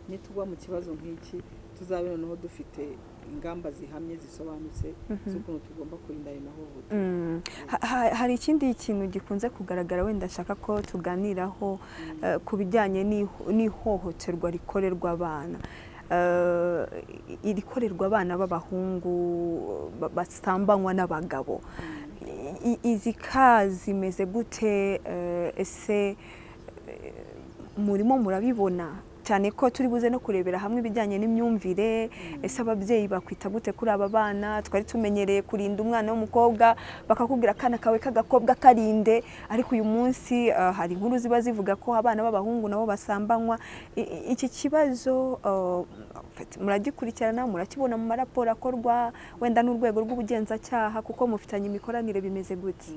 nitugwa mu kibazo nk'iki tuzabe noneho dufite ingamba zihamye zisobanutse Mhm. z'ukuntu tugomba kurinda ayo mahohoterwa Mm. Ha- ha- hari ikindi kintu gikunze kugaragara wenda nshaka ko tuganiraho eh, ku bijyanye n'iho- n'ihohoterwa rikorerwa abana Eh, i- irikorerwa abana b'abahungu ba- basambanywa n'abagabo I- i- izi ka zimeze gute eh, ese eh, murimo murabibona cyane ko turi buze no kurebera hamwe ibijyanye n'imyumvire ese ababyeyi bakwita gute kuri aba bana twari tumenyereye kurinda umwana w'umukobwa bakakubwira akana kawe k'agakobwa karinde ariko uyu munsi eh, hari inkuru ziba zivuga ko abana b'abahungu nabo basambanywa I- i- iki kibazo eh, mufite- muragikurikirana murakibona mu maraporo akorwa wenda n'urwego rw'ubugenzacyaha kuko mufitanye imikoranire bimeze gute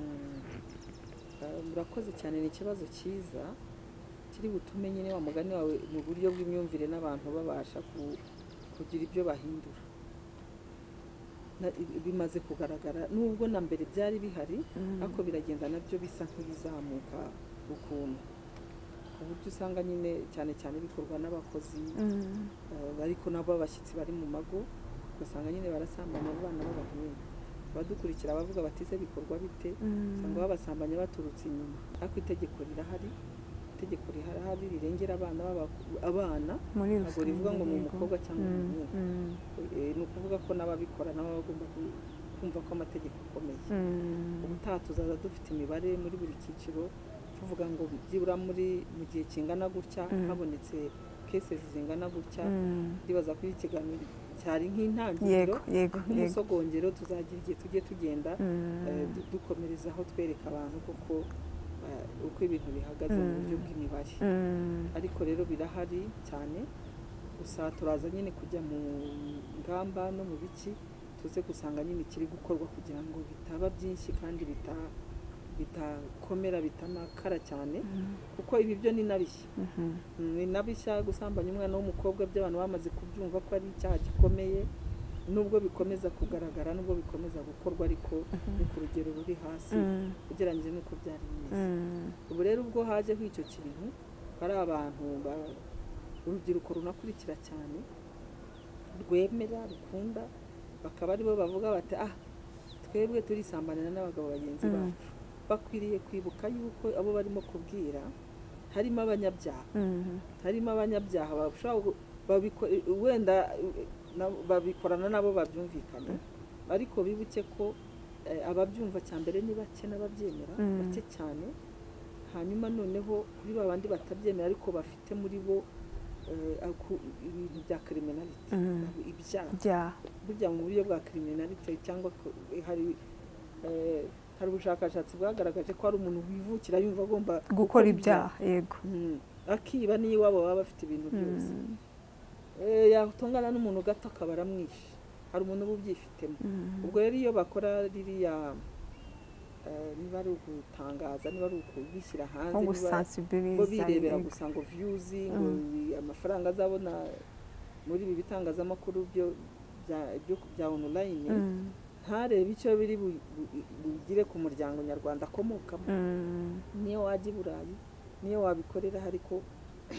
Eh, murakoze cyane ni ikibazo cyiza kiri butume nyine wa mugani wawe mu buryo bw'imyumvire n'abantu babasha ku- kugira ibyo bahindura Na- i- bimaze kugaragara nubwo na mbere byari bihari ariko biragenda nabyo bisa nk'ibizamuka ukuntu ku buryo usanga nyine cyane cyane bikorwa n'abakozi Mm. eh, ariko nabo abashyitsi bari mu mago ugasanga nyine barasambanya abana b'abahungu abadukurikira bavuga bati "Ese bikorwa bite Mm. usanga babasambanya baturutse inyuma ariko itegeko rirahari itegeko rirahari rirengera abana b'abaku- abana muri ntabwo rivuga ngo ni yego. umukobwa cyangwa Mm, umuhungu mm, Eh, ni ukuvuga ko n'ababikora nabo baba bagomba ku- kumva ko amategeko akomeye mm. ubutaha tuzaza dufite imibare muri buri cyiciro tuvuga ngo byibura muri mu gihe kingana gutya Mm. habonetse cases zingana gutya Mm. ndibaza ko iki kiganiro cyari yego yego nk'intangiriro yego nk'umusogongero tuzagira igihe tujye tugenda Mm. eh, du- dukomerezaho twereka abantu koko eh, uko ibintu bihagaze mu Mm. buryo bw'imibare Mm. ariko rero birahari cyane gusa turaza nyine kujya mu ngamba no mu biki tuze gusanga nyine ikiri gukorwa kugira ngo bitaba byinshi kandi bita- bitakomera bitanakara cyane kuko ibi byo ni na bishya Mhm. Mm, ni na bishya gusambanya umwana w'umukobwa by'abantu bamaze kubyumva ko ari icyaha gikomeye nubwo bikomeza kugaragara nubwo bikomeza gukorwa ariko ni ku rugero ruri hasi Mm. ugereranyije n'uko byari bimeze Mm. ubu rero ubwo hajeho icyo kintu hari abantu ba- urubyiruko runakurikira cyane rwemera rukunda bakaba aribo bavuga bati ah twebwe turisambanira n'abagabo bagenzi Mm. bacu bakwiriye kwibuka yuko abo barimo kubwira harimo abanyabyaha Mm. harimo abanyabyaha bashobora gu- babiko- wenda eh, na- babikorana nabo babyumvikanye ariko bibuke ko eh, ababyumva cya mbere ni bake n'ababyemera Mm. bake cyane hanyuma noneho kuri ba bandi batabyemera ariko bafite muri bo eh, aku- ibintu bya kriminality Mm. ibyaha bya burya mu buryo bwa kriminality cyangwa ko- hari eh, hari ubushakashatsi bwagaragaje ko hari umuntu wivukira yumva agomba gukora ibyaha yego Mm. akiba n'iyo iwabo baba bafite ibintu byose Mm. Eh, yatongana n'umuntu gato akaba aramwishe hari umuntu uba ubyifitemo Mm. ubwo rero iyo bakora ririya eh, niba ari ukutangaza niba ari ukubishyira hanze nko niba bo gusansibiliza birebera yego. gusa ngo viyuzi ngo Mm. bi- amafaranga azabona muri ibi bitangazamakuru byo bya- ibyo- bya onorayini Mm. ntarebe icyo biri bu- bu- bugire ku muryango nyarwanda akomokamo Mm. niyo wajya i burayi niyo wabikorera ariko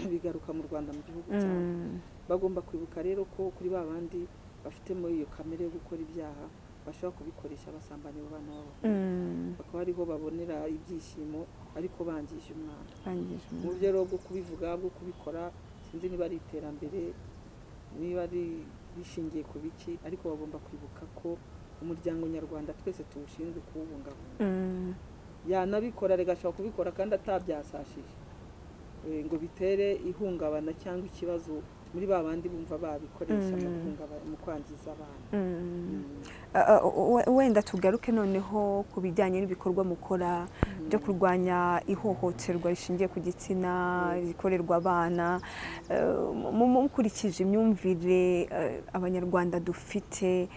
bigaruka mu rwanda mu gihugu cyawe Mm. bagomba kwibuka rero ko kuri ba bandi bafitemo iyo kamere yo gukora ibyaha bashobora kubikoresha basambanya abo bana babo Mm. bakaba ariho babonera ibyishimo ariko bangije umwana Bangije mu umuntu. buryo rero bwo kubivuga bwo kubikora sinzi niba ari iterambere niba ari bishingiye ku biki ariko bagomba kwibuka ko umuryango nyarwanda twese tuwushinzwe kuwubungabunga Mm. yanabikora reka ashobora kubikora kandi atabyasashije Eh, ngo bitere ihungabana cyangwa ikibazo muri ba bandi bumva babikoresha mu Mm. guhungaba- mu kwangiza abana Mm. Mm. Uh, uh, we- wenda tugaruke noneho ku bijyanye n'ibikorwa mukora byo kurwanya ihohoterwa rishingiye ku gitsina rikorerwa abana Uh, mu- mu- mukurikije imyumvire uh, abanyarwanda dufite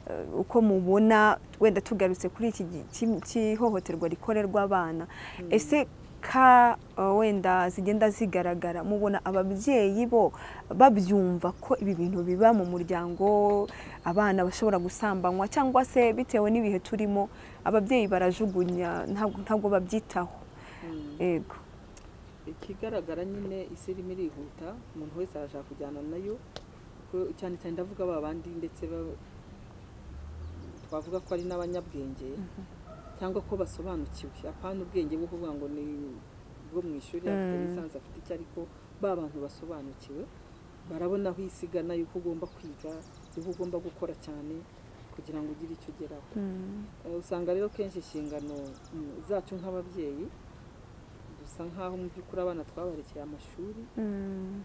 uh, uko mubona wenda tugarutse kuri iki gi- ki- cy'ihohoterwa rikorerwa abana ese ka uh, wenda zigenda zigaragara mubona ababyeyi bo babyumva ko ibi bintu biba mu muryango abana bashobora gusambanywa cyangwa se bitewe n'ibihe turimo ababyeyi barajugunya ntabwo ntabwo babyitaho Mm. yego ikigaragara nyine isi irimo irihuta umuntu wese arashaka kujyana nayo ko- cyane cyane ndavuga ba bandi ndetse ba- twavuga ko ari n'abanyabwenge cyangwa ko basobanukiwe apana ubwenge bwo kuvuga ngo ni bwo mu ishuri afite Mm. lisansi afite icyo ariko ba bantu basobanukiwe barabona aho isi igana yuko ugomba kwiga yuko ugomba gukora cyane kugira ngo ugire icyo ugeraho Mm, Eh, usanga rero kenshi inshingano mm, zacu nk'ababyeyi dusa nk'aho mu by'ukuri abana twabarekera amashuri mm,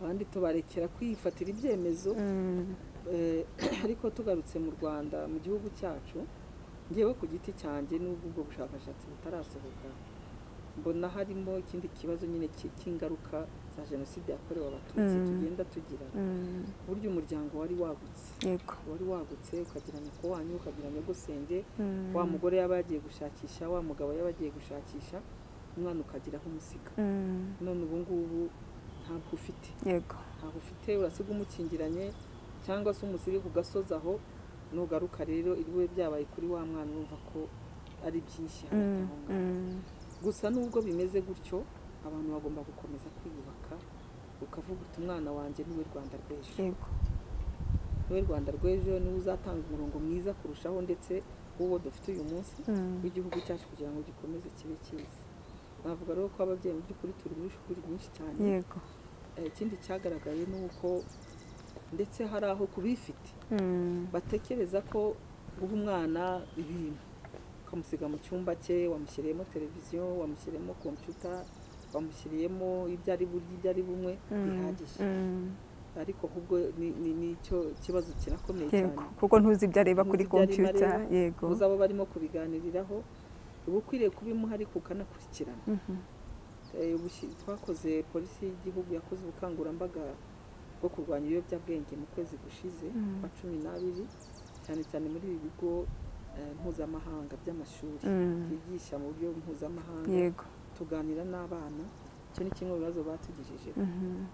abandi tubarekera kwifatira ibyemezo mm, Eh, ariko tugarutse mu rwanda mu gihugu cyacu ngewe ku giti cyanjye n'ubwo ubwo bushakashatsi butarasohoka mbona harimo ikindi kibazo nyine ki- cy'ingaruka za jenoside yakorewe abatutsi Mm. tugenda tugira mm, burya umuryango wari wagutse yego wari wagutse ukagira nyoko wanyu ukagira nyogosenge Mm, wa mugore yaba yagiye gushakisha wa mugabo yaba agiye gushakisha umwana ukagira aho umusiga mm, none ubu ngubu ntabwo ufite yego ntabwo ufite urasiga umukingiranye cyangwa se umusige ku gasozi aho nugaruka rero iriwe byabaye kuri wa mwana urumva ko ari byinshi Mm, hagati aho ngaho. mm, gusa nubwo bimeze gutyo abantu bagomba gukomeza kwiyubaka ukavuga uti umwana wanjye niwe rwanda rw'ejo yego niwe rwanda rw'ejo niwe uzatanga umurongo mwiza kurushaho ndetse w'uwo dufite uyu munsi Mm, w'igihugu cyacu kugira ngo gikomeze kibe cyiza navuga rero ko ababyeyi mu by'ukuri turi muri shuri nyinshi cyane yego Eh, ikindi cyagaragaye ni uko ndetse hari aho ku bifite Mm, batekereza ko guha umwana ibintu ukamusiga mu cyumba cye wamushyiriyemo televiziyo wamushyiriyemo kompiyuta wamushyiriyemo ibyo ari burya ibyo ari bunywe mm, bihagije mm, ariko ahubwo ni- ni- nicyo kibazo kirakomeye yego cyane kuko ntuzi ibyo areba kuri Ntuzi ibyo areba kompiyuta areba. yego uzi abo barimo kubiganiriraho uba ukwiriye kubimuha ariko ukanakurikirana Mhm, Eh, ubushi- twakoze polisi y'igihugu yakoze ubukangurambaga bwo kurwanya ibiyobyabwenge mu kwezi gushize Mm. kwa cumi n'abiri cyane cyane muri ibi bigo eh, mpuzamahanga by'amashuri Mm. byigisha mu buryo mpuzamahanga yego tuganira n'abana icyo ni kimwe mu bibazo batugejeje Mhm,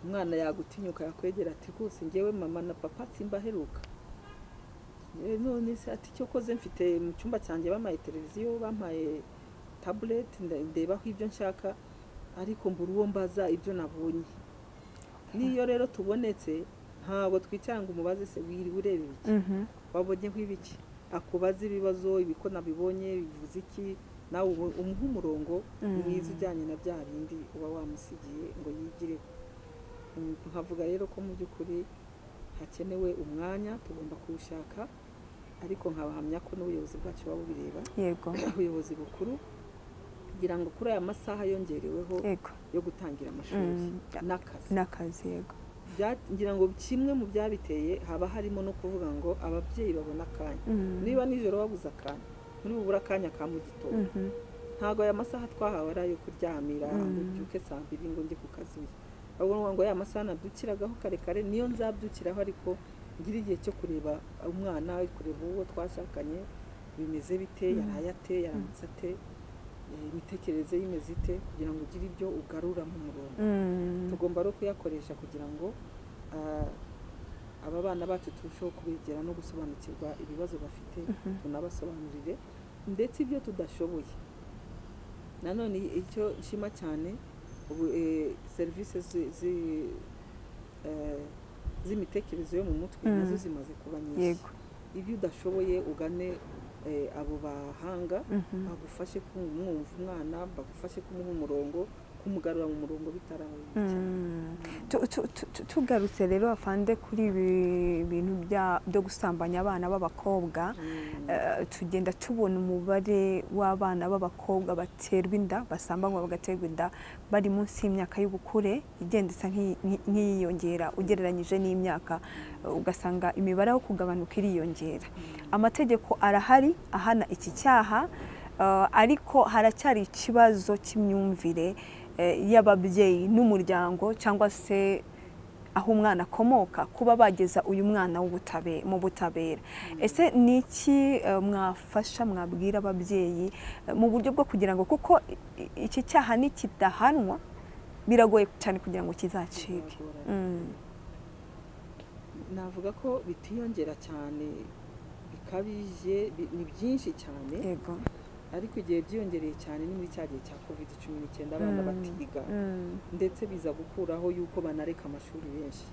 umwana yagutinyuka yakwegera ati rwose ngewe mama na papa simbaheruka Eh, none se ati icyo koze mfite mu cyumba cyanjye bampaye televiziyo bampaye tabuleti nda- ndebaho ibyo nshaka ariko mbura uwo mbaza ibyo nabonye n'iyo rero tubonetse ntabwo twicara ngo umubaze se wiriwe ureba iki mhm, wabonyeho ibiki akubaza ibibazo ibiko nabibonye bivuze iki nawe ubu- umuhe umurongo Mm. mwiza ujyanye na bya bindi uba wamusigiye ngo yigireho Mm, nkavuga rero ko mu by'ukuri hakenewe umwanya tugomba kuwushaka ariko nkabahamya ko n'ubuyobozi bwacu buba bubireba yego ubuyobozi bukuru kugira ngo kuri aya masaha yongereweho yego yo gutangira amashuri Mm. n'akazi n'akazi yego Bya- ngira ngo kimwe mu byabiteye haba harimo no kuvuga ngo ababyeyi babone akanya Mm, niba nijoro babuze akanya muri bubura akanya ka mu gitondo mhm, ntabwo aya masaha twahawe ari ayo kuryamira Mm. ngo mbyuke saa mbiri ngo njye ku kazi ahubwo ni ngo ya masaha nabyukiragaho kare kare niyo nzabyukiraho ariko ngira igihe cyo kureba umwana kureba uwo twashakanye bimeze bite Mm. yaraye ate yaramutse ate eh, imitekerereze ye imeze ite kugira ngo ugire ibyo ugarura mu murongo mm, tugomba no kuyakoresha kugira ngo ah, aba bana bacu turusheho kubegera no gusobanukirwa ibibazo bafite tunabasobanurire ndetse ibyo tudashoboye nanone icyo nshima cyane ubu serivisi z'imitekerereze yo mu mutwe nazo zimaze kuba nyinshi yego ibyo udashoboye ugane eh, abo bahanga bagufashe kumwumva umwana bagufashe kumuha umurongo kumugarura mu murongo bitarabaye cyane Tu- tu- tu- tu- tugarutse rero afande kuri ibi bintu bya- byo gusambanya abana b'abakobwa eh, tugenda tubona umubare w'abana b'abakobwa baterwa inda basambanywa bagaterwa inda bari munsi y'imyaka y'ubukure igenda isa nk'iyi- nk'i- nk'iyiyongera ugereranyije n'imyaka eh, ugasanga imibare aho kugabanuka iriyongera amategeko arahari ahana iki cyaha eh, ariko haracyari ikibazo cy'imyumvire eh, y'ababyeyi n'umuryango cyangwa se aho umwana akomoka kuba bageza uyu mwana w'ubutabe- mu butabera ese ni iki eh, mwafasha mwabwira ababyeyi eh, mu buryo bwo kugira ngo kuko i- i- iki cyaha nikidahanwa biragoye cyane kugira ngo kizacike Biragorana. Mm, navuga ko bitiyongera cyane bikabije bi- ni byinshi cyane yego ariko igihe byiyongereye cyane ni muri cya gihe cya covid cumi n'icyenda abana Mm. batiga Mm, ndetse biza gukuraho yuko banareka amashuri benshi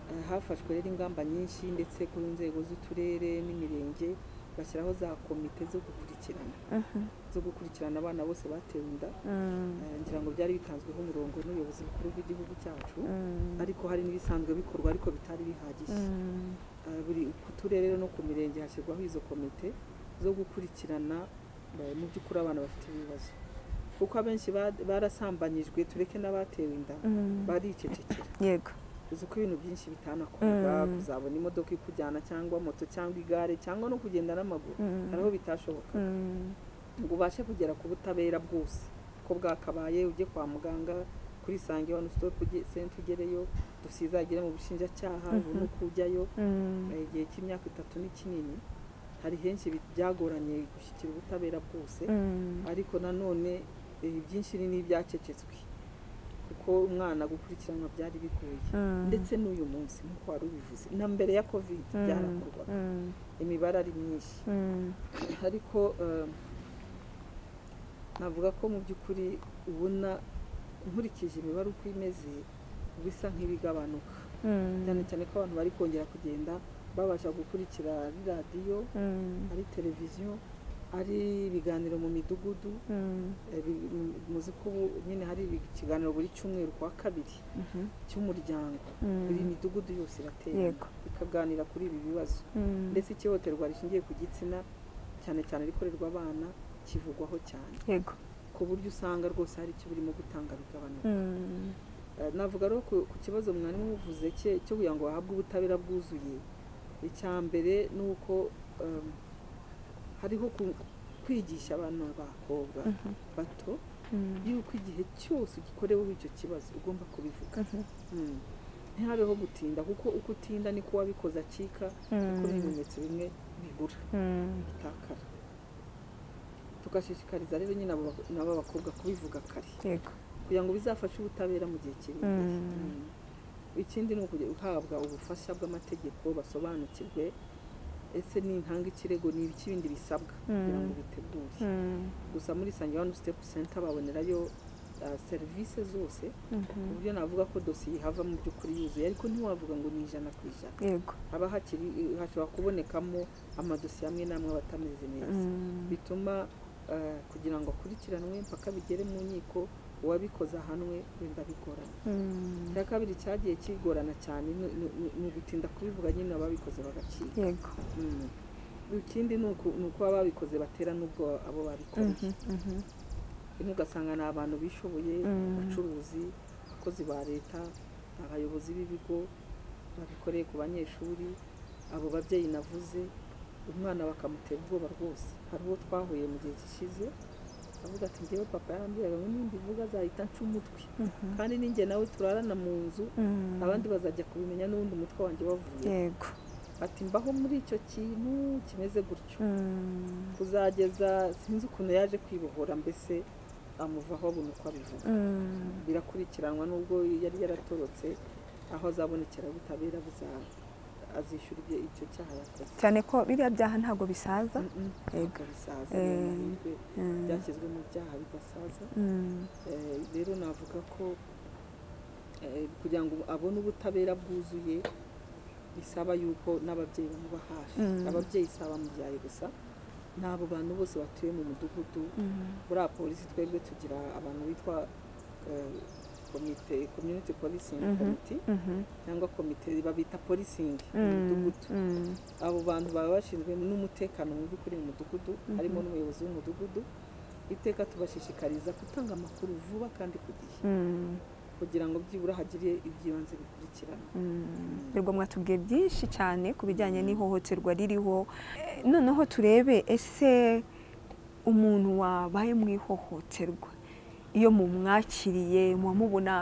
Eh, hafashwe rero ingamba nyinshi ndetse ku nzego z'uturere n'imirenge bashyiraho za komite zo gukurikirana mhm, zo gukurikirana abana bose batewe inda mm, Eh, ngira ngo byari bitanzweho umurongo n'ubuyobozi bukuru bw'igihugu cyacu mm, ariko hari n'ibisanzwe bikorwa ariko bitari bihagije mm. Eh, buri ku turere no ku mirenge hashyirwaho izo komite zo gukurikirana eh, mu by'ukuri abana bafite ibibazo kuko abenshi ba- barasambanyijwe tureke n'abatewe inda Mm, baricecekera yego uzi ko ibintu byinshi bitanakorwa Mm. kuzabona imodoka ikujyana cyangwa moto cyangwa igare cyangwa no kugenda n'amaguru Mm. hariho bitashoboka Mm, ngo ubashe kugera ku butabera bwose ko bwakabaye ujye kwa muganga kuri sange wani sitopu senta ugereyo dusizagire mu bushinjacyaha ubu Mhm. ni uko ujyayo mm, Eh, igihe cy'imyaka itatu ni kinini hari henshi bi- byagoranye gushyikira ubutabera bwose mm, ariko nanone eh, ibyinshi ni n'ibyacecetswe kuko umwana gukurikiranwa byari bigoye mm, ndetse n'uyu munsi nk'uko wari ubivuze na mbere ya covid mm, byarakorwaga mm, imibare ari myinshi mm, ariko eh, navuga ko mu by'ukuri ubona nkurikije imibare uko imeze bisa nk'ibigabanuka mm, cyane cyane ko abantu bari kongera kugenda babasha gukurikira ari radiyo mm, ari televiziyo ari ibiganiro mu midugudu mm, eh, bi- mu- muzi ko ubu nyine hari ibi- ikiganiro buri cyumweru ku wa kabiri mhm, cy'umuryango buri mm, midugudu yose iratera yego ikaganira kuri ibi bibazo mm, ndetse ikihohoterwa rishingiye ku gitsina cyane cyane rikorerwa abana kivugwaho cyane yego ku buryo usanga rwose hari icyo burimo gutanga bigabanuka mm, Eh, navuga rero ku ku kibazo mwari muvuze cye cyo kugira ngo bahabwe ubutabera bwuzuye icya mbere ni uko em, hariho ku- kwigisha abana b'abakobwa mhm, bato mm, yuko igihe cyose ugikoreweho icyo kibazo ugomba kubivuga mhm, Mm. ntihabeho gutinda kuko uko utinda niko wabikoze acika kuko mm, ibimenyetso bimwe bibura mm, bitakara tugashishikariza rero nyine abo bako- nabo bakobwa kubivuga kare yego kugira ngo bizafashe ubutabera mu gihe kiri imbere Mm. Mm. ikindi ni ukujya uhabwa ubufasha bw'amategeko basobanukirwe ese n'intanga ikirego ni ibiki bindi bisabwa kugira ngo bitegure mm, gusa muri sange wani sitepu senta babonerayo ah, serivisi zose ku mhm, buryo navuga ko dosiye ihava mu by'ukuri yuzuye ariko ntiwavuga ngo ni ijana ku ijana yego haba hakiri hashobora kubonekamo amadosiye amwe n'amwe aba atameze neza mm, bituma eh, kugira ngo akurikiranwe mpaka bigere mu nkiko uwabikoze ahanwe wenda bigorana mm, icya kabiri cyagiye kigorana cyane ni- ni- ni- ni ugutinda kubivuga nyine ababikoze bagacika yego Mm. ikindi ni uku- ni uko ababikoze batera n'ubwo abo babikoreye mhm, mhm, rimwe ugasanga ni abantu bishoboye Mm. abacuruzi abakozi ba leta abayobozi b'ibigo babikoreye ku banyeshuri abo babyeyi navuze umwana bakamutera ubwoba rwose hari uwo twahuye mu gihe gishize avuga ati njyewe papa yarambwiraga ngo nimba ivuga azahita nca umutwe mhm, kandi ninjye nawe turarana mu nzu mm, abandi bazajya kubimenya n'ubundi umutwe wanjye wavuye yego ati mbaho muri icyo kintu kimeze gutyo mm, kuzageza sinzi ukuntu yaje kwibohora mbese amuvaho abona uko abivuga mm, birakurikiranwa nubwo yari yaratorotse aho azabonekera ubutabera buza- azishyura ibyo icyo cyaha yakoze cyane ko biriya byaha ntabwo bisaza Mm, mm, Yego. bikabisaza Eh, ni amahirwe Mm, byashyizwe mu byaha bidasaza mm, Eh, rero navuga ko eh, kugira ngo abone ubutabera bwuzuye bisaba yuko n'ababyeyi bamuba hafi Mm. ababyeyi si abamubyaye gusa n'abo bantu bose batuye mu mudugudu mm, buriya polisi twebwe tugira abantu bitwa eh, komite community policing Mhm. committee mhm, cyangwa komite babita policing mu mm, mudugudu mm, abo bantu baba bashinzwe n'umutekano mu by'ukuri mu mudugudu Mhm. harimo n'umuyobozi w'umudugudu iteka tubashishikariza gutanga amakuru vuba kandi ku gihe mm, kugira ngo byibura hagire ibyibanze bikurikirana mm. Rwego mwatubwiye byinshi cyane ku bijyanye n'ihohoterwa ririho Eh, noneho turebe ese umuntu wabaye mu ihohoterwa iyo mumwakiriye muwamubona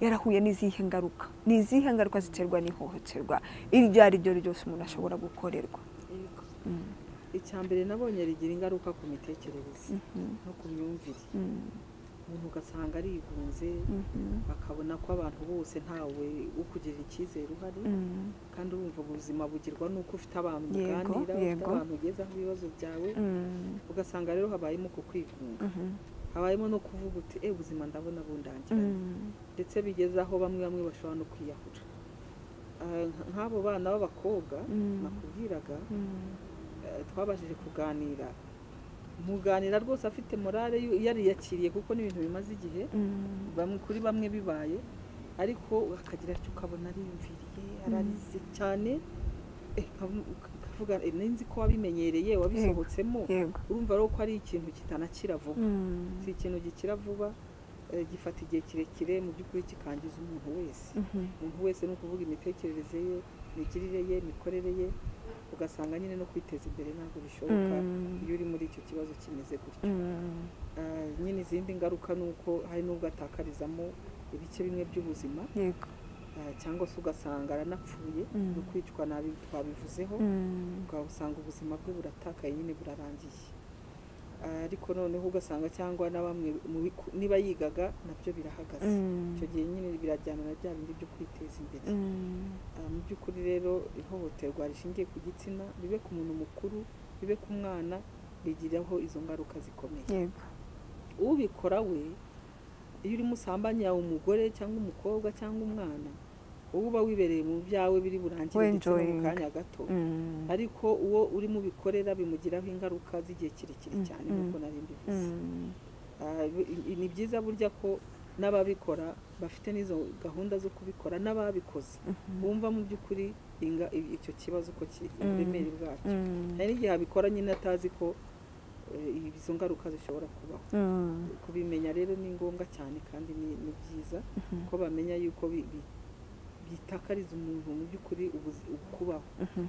yarahuye n'izihe ngaruka ni izihe ngaruka ziterwa n'ihohoterwa iryo ari ryo ryose umuntu ashobora gukorerwa Mm, icya mbere nabonye rigira ingaruka ku mitekerereze mhm, no ku myumvire mm, umuntu ugasanga arigunze mhm, bakabona ko abantu bose ntawe ukugirira icyizere uhari mm, kandi urumva ubuzima bugirwa n'uko ufite abantu Yego, uganira ufite yego. abantu ugezaho ibibazo byawe mm, ugasanga rero habayemo ku kwigunga mhm, habayemo no kuvuga uti e ubuzima ndabona bundangiranye mm, ndetse bigeze aho bamwe bamwe bashobora no kwiyahura Ah, nk- nk'abo bana b'abakobwa Mm. nakubwiraga mm. eh, twabashije kuganira muganira rwose afite morale yu- yariyakiriye kuko n'ibintu bimaze igihe Mm, bamwe kuri bamwe bibaye ariko akagira icyo ukabona ariyumviriye ararize cyane eh, nkavu- ukavuga eh, ninzi ko wabimenyereye wabisohotsemo yego urumva rero ko ari ikintu kitanakira vuba Mm, si ikintu gikira vuba eh, gifata igihe kirekire mu by'ukuri kikangiza umuntu wese mhm, umuntu wese ni ukuvuga imitekerereze ye imigirire ye imikorere ye ugasanga nyine no kwiteza imbere ntabwo bishoboka Mm. iyo uri muri icyo kibazo kimeze gutyo mm, Ah, nyine izindi ngaruka ni uko hari n'ubwo atakarizamo ibice bimwe by'ubuzima yego ah, cyangwa se ugasanga aranapfuye Mm. no kwicwa nabi twabivuzeho Mm, ubwo usanga ubuzima bwe buratakaye nyine burarangiye Ah, ariko noneho ugasanga cyangwa na bamwe mu biku- niba yigaga nabyo birahagaze mm, icyo gihe nyine birajyana na bya bindi byo kwiteza imbere mm, Ah, mu by'ukuri rero ihohoterwa rishingiye ku gitsina ribe ku muntu mukuru ribe ku mwana rigiraho izo ngaruka zikomeye yego ubikora we iyo urimo usambanya umugore cyangwa umukobwa cyangwa umwana wowe uba wibereye mu byawe biri burangire ndetse no mu Wenjoyinga. kanya gato Mm, ariko uwo urimo ubikorera bimugiraho ingaruka z'igihe kirekire Mm, cyane mm. nk'uko nari mbivuze mm, Ah, bi- i- ni byiza burya ko n'ababikora bafite n'izo gahunda zo kubikora n'ababikoze mhm, bumva mu by'ukuri inga- i- icyo kibazo ko kiri Mm. uburemere bwacyo mm, hari n'igihe abikora nyine atazi ko eh, izo ngaruka zishobora kubaho mm, kubimenya rero ni ngombwa cyane kandi ni ni byiza mhm, ko bamenya yuko bi- bi- bitakariza umuntu mu by'ukuri ubuzi- ukubaho mhm,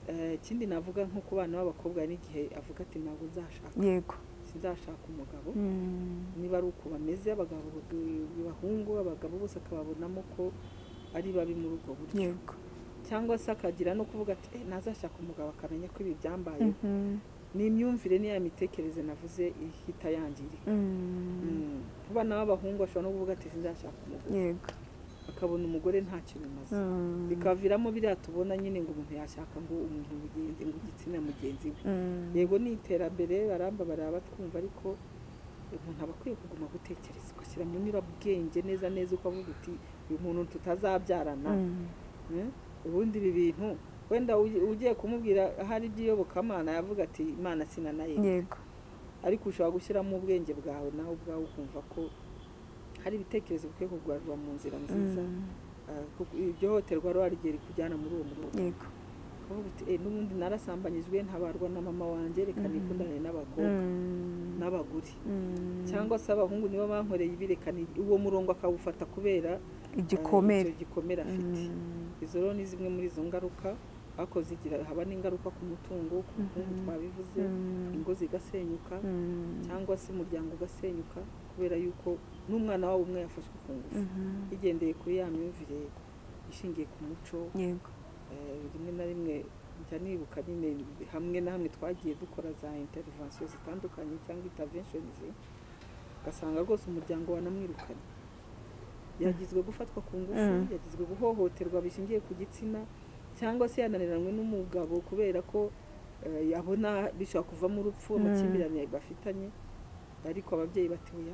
Eh, ikindi navuga nko ku bana b'abakobwa hari n'igihe avuga ati ntabwo nzashaka yego sinzashaka umugabo Mm, niba ari uko bameze abagabo b'abahungu abagabo bose akababonamo ko ari babi muri ubwo buryo yego cyangwa se akagira no kuvuga ati "Eh, nazashaka umugabo akamenya ko ibi byambayeho Mhm, ni imyumvire ni ya mitekerereze navuze ihita yangirika mm, Mm. ku bana b'abahungu bashobora no kuvuga ati sinzashaka umugore yego akabona umugore ntacyo bimaze Mm, bikaviramo biriya tubona nyine ngo umuntu yashaka ngo umuntu mugenzi ngo igitsina mugenzi we mm, yego ni iterambere baramba baraba twumva ariko umuntu aba akwiye kuguma gutekereza ugashyira mu nyurabwenge neza neza uko avuga uti uyu muntu tutazabyarana mm, Eh? ubundi ibi bintu wenda ugi- ugiye kumubwira ahari iby'iyobokamana yavuga ati imana sina nayo yego ariko ushobora gushyiramo ubwenge bwawe nawe ubwawe ukumva ko hari ibitekerezo bikwiye kurwarwa mu nzira nziza Mm, Ah, kuko iryo hohoterwa rero rigiye rikujyana muri uwo murongo yego kuvuga uti "Eh, n'ubundi narasambanyijwe ntabarwa na mama wanjye reka Mhm. nikundane n'abakobwa Mm, n'abagore mm, cyangwa se abahungu nibo bankoreye ibi reka ni uwo murongo akawufata kubera ah, igikomere icyo gikomere afite Mm, izo rero ni zimwe muri izo ngaruka ariko zigira haba n'ingaruka ku mutungo ku bukungu Mhm. twabivuze Mm. ingo zigasenyuka mm, cyangwa se umuryango ugasenyuka kubera yuko n'umwana wabo umwe yafashwe ku ngufu mhm, bigendeye kuri ya myumvire ishingiye ku muco yego Eh, rimwe na rimwe njya nibuka nyine hamwe na hamwe twagiye dukora za intervention zitandukanye cyangwa interventions ugasanga rwose umuryango wanamwirukanye yagizwe gufatwa ku ngufu Mm. yagizwe guhohoterwa bishingiye ku gitsina cyangwa se yananiranywe n'umugabo kubera ko eh, yabona bishobora kuvamo urupfu Mm. amakimbirane bafitanye ariko ababyeyi batiwe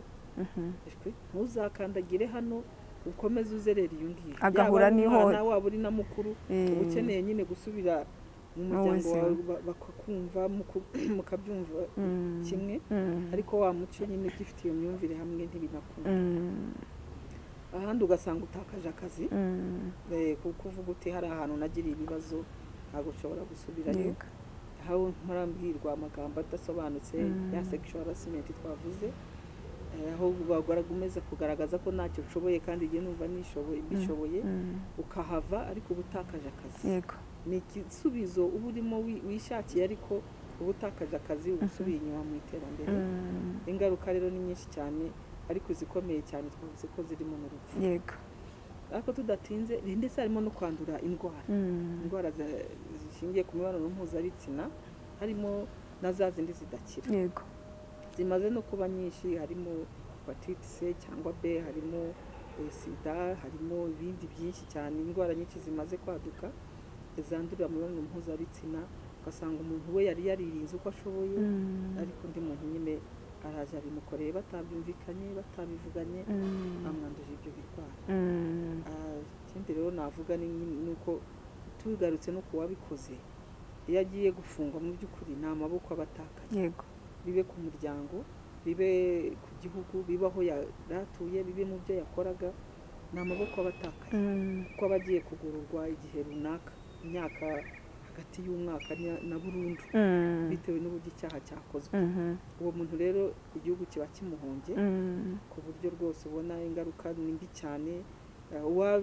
ntuzakandagire hano ukomeze uzerera iyo ngiyo Agahura Yaba ari n'ihoho- umwana waba uri na mukuru Eh. uba ukeneye nyine gusubira mu muryango buzima. wawe ba- bakakumva muku- mukabyumva Mm. kimwe Mm. ariko wa muco nyine ugifite iyo myumvire hamwe ntibinakunda Mm. ahandi ugasanga utakaje akazi Mm. eh, kuko uvuga uti hari ahantu nagiriye ibibazo ntabwo nshobora gusubirayo Yego. aho ntarambwirwa amagambo adasobanutse Mm. ya sexual harassment twavuze eh, aho bagomeza kugaragaza ko ntacyo nshoboye kandi igihe numva nishoboye mbishoboye Mm. ukahava ariko uba utakaje akazi Yego. ni igisubizo uba urimo wi- wishakiye ariko uba utakaje akazi uba usubiye inyuma mu iterambere Mm. ingaruka rero ni nyinshi cyane ariko izikomeye cyane twavuze ko zirimo n'urupfu Yego. ariko tudatinze ndetse harimo no kwandura indwara Mm. indwara za- zishingiye ku mibonano mpuzabitsina harimo na za zindi zidakira Yego. zimaze no kuba nyinshi harimo hepatite c cyangwa b harimo eh, sida harimo ibindi byinshi cyane indwara nyinshi zimaze kwaduka zandurira mu mibonano mpuzabitsina ugasanga umuntu we yari yaririnze uko ashoboye Mm. ariko undi muntu nyine araje abimukoreye batabyumvikanye batabivuganye Mm. amwanduje ibyo birwara Mm. Ah, ikindi rero navuga ni nyine- ni uko tugarutse no ku wabikoze iyo agiye gufungwa mu by'ukuri ni amaboko aba atakaye Yego. bibe ku muryango bibe ku gihugu bibe aho yari atuye bibe mu byo yakoraga ni amaboko aba atakaye Mm. kuko aba agiye kugororwa igihe runaka imyaka hagati y'umwaka na- na burundu Mm. bitewe n'uburyo icyaha cyakozwe Mhm. uwo muntu rero igihugu kiba kimuhombye Mm. ku buryo rwose ubona ingaruka ni mbi cyane Eh, uwa-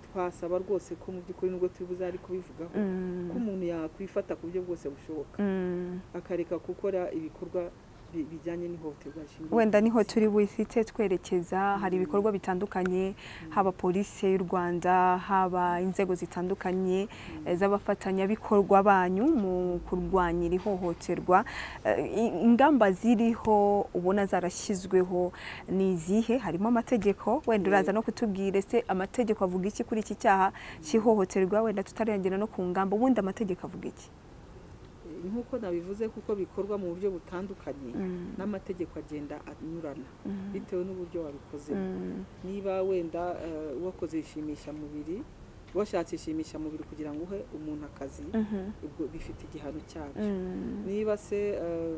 twasaba rwose ko mu by'ukuri nubwo tubibuze ari kubivugaho Mm. ko umuntu yakwifata ku buryo bwose bushoboka Mm. akareka gukora ibikorwa bi- bijyanye n'ihohoterwa rishingiye wenda ku niho gitsina. turi bufite twerekeza hari ibikorwa bitandukanye haba polisi y'u rwanda haba inzego zitandukanye eh, z'abafatanyabikorwa banyu mu kurwanya iri hohoterwa Eh, i- ingamba ziriho ubona zarashyizweho ni izihe harimo amategeko wenda uraza no kutubwira ese amategeko avuga iki kuri iki cyaha cy'ihohoterwa wenda tutarengera no ku ngamba ubundi amategeko avuga iki Eh, nk'uko nabivuze kuko bikorwa mu buryo butandukanye n'amategeko agenda anyurana bitewe n'uburyo wabikozemo Mm, niba wenda eh, wakoze ishimishamubiri washatse ishimishamubiri kugira ngo uhe umuntu akazi mhm, ubwo bifite igihano cyabyo mm, niba se eh,